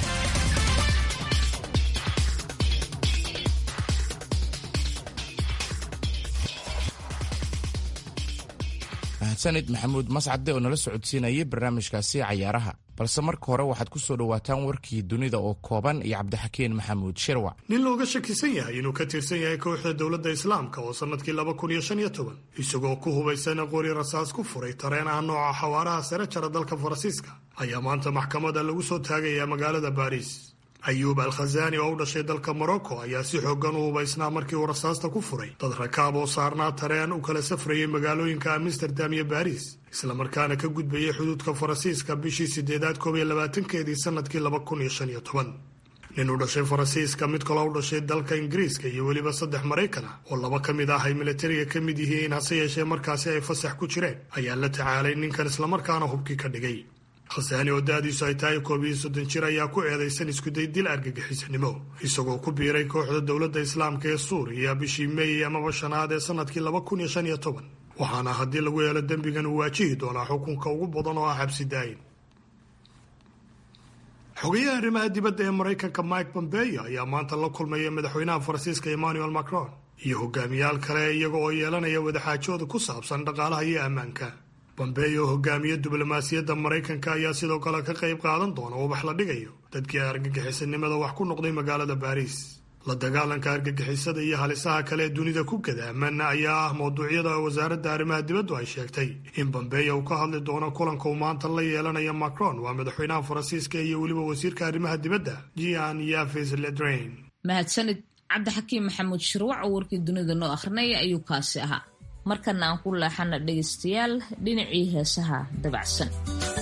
mahadsanid maxamuud mascade oo nala socodsiinayay barnaamijkaasi cayaaraha balse marka hore waxaad ku soo dhowaataan warkii dunida oo kooban iyo cabdixakiin maxamuud shirwac nin looga shakisan yahay inuu ka tirsan yahay kooxda dowladda islaamka oo sannadkii laba kun iyo shan iyo toban isagoo ku hubaysan qori rasaas ku furay tareen ah nooca xawaaraha sare jara dalka faransiiska ayaa maanta maxkamada lagu soo taagayaa magaalada baariis ayuub al khazaani oo u dhashay dalka morocco ayaa si xoogan u hubaysnaa markii uu rasaasta ku furay dad rakaab oo saarnaa tareen u kala safrayay magaalooyinka amsterdam iyo baariis islamarkaana ka gudbayay xuduudka faransiiska bishii sideedaad koob iyo labaatankeedii sanadkii laba kun iyo shan iyo toban nin u dhashay faransiiska mid kaloo u dhashay dalka ingiriiska iyo weliba saddex maraykan ah oo laba ka mid ah ay militariga ka mid yihiin hase yeeshee markaasi ay fasax ku jireen ayaa la tacaalay ninkan islamarkaana hubkii ka dhigay khasaani oo da-diisu ay tahay koob iyo soddon jir ayaa ku eedaysan iskuday dil argagixisanimo isagoo ku biiray kooxda dowladda islaamka ee suuriya bishii meey amaba shanaad ee sanadkii laba kun iyo shan iyo toban waxaana haddii lagu helo dembigan uu waajihi doonaa xukunka ugu badan oo ah xabsi daayin xogayaha arrimaha dibadda ee maraykanka mike pompeo ayaa maanta la kulmaya madaxweynaha faransiiska emmanuel macron iyo hogaamiyaal kale iyaga oo yeelanaya wadaxaajooda ku saabsan dhaqaalaha iyo ammaanka bombeyo hogaamiye diblomaasiyadda maraykanka ayaa sidoo kale ka qayb qaadan doona ubax la dhigayo dadkii argagixisanimada wax ku noqday magaalada baariis la dagaalanka argagixisada iyo halisaha kale ee dunida ku gadaaman ayaa ah mawduucyada wasaaradda arrimaha dibaddu ay sheegtay in bombeyo uu ka hadli doono kulanka uu maanta la yeelanaya macron waa madaxweynaha faransiiska iyo weliba wasiirka arrimaha dibadda jean yaves ledrain mahadsanid cabdixakiim maxamuud shirwac oo warkii dunida noo akhrinaya ayuu kaasi ahaa markana aan ku leexana dhegaystayaal dhinacii heesaha dabacsan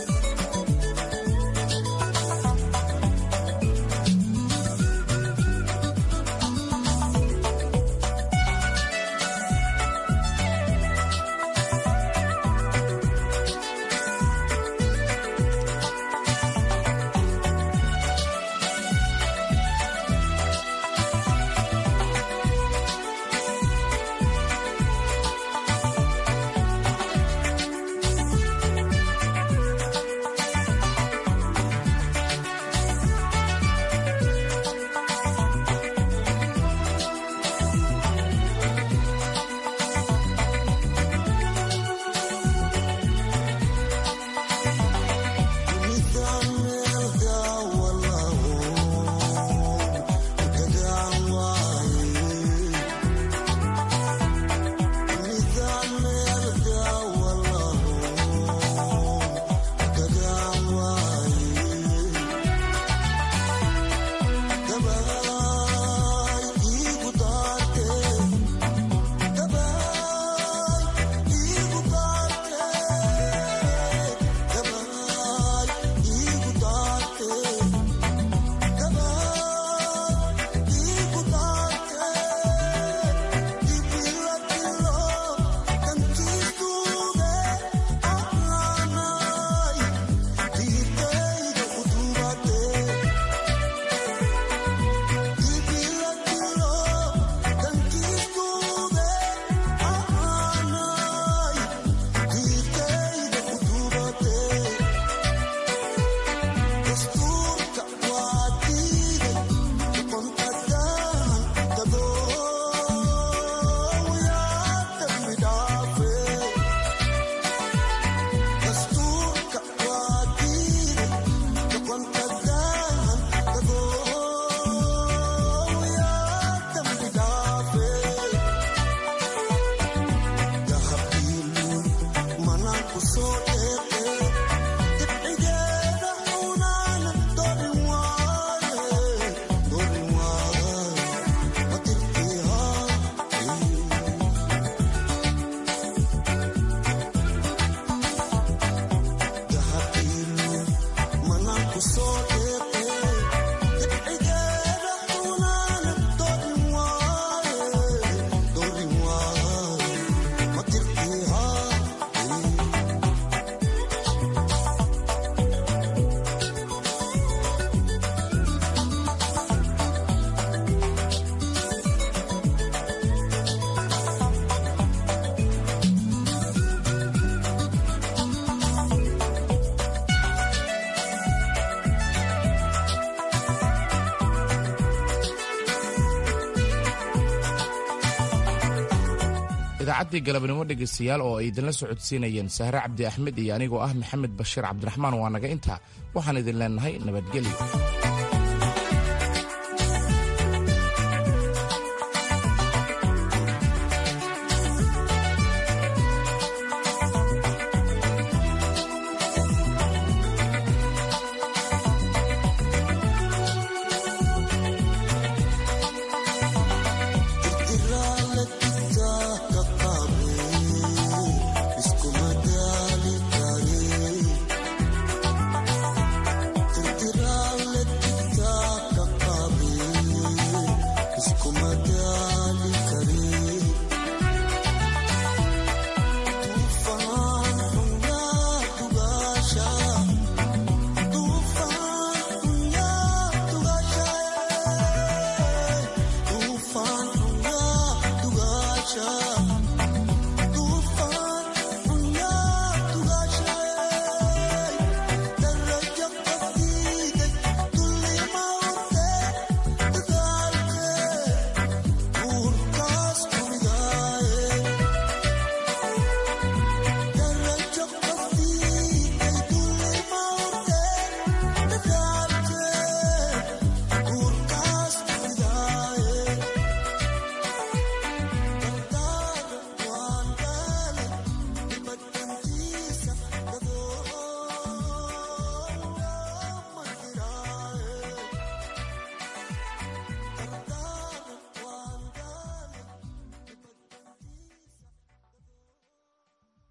idaacaddii galabnimo dhegaystayaal oo ay idinla socodsiinayeen sahre cabdi axmed iyo anigoo ah maxamed bashiir cabdiraxmaan waa naga intaa waxaan idin leennahay nabadgelyo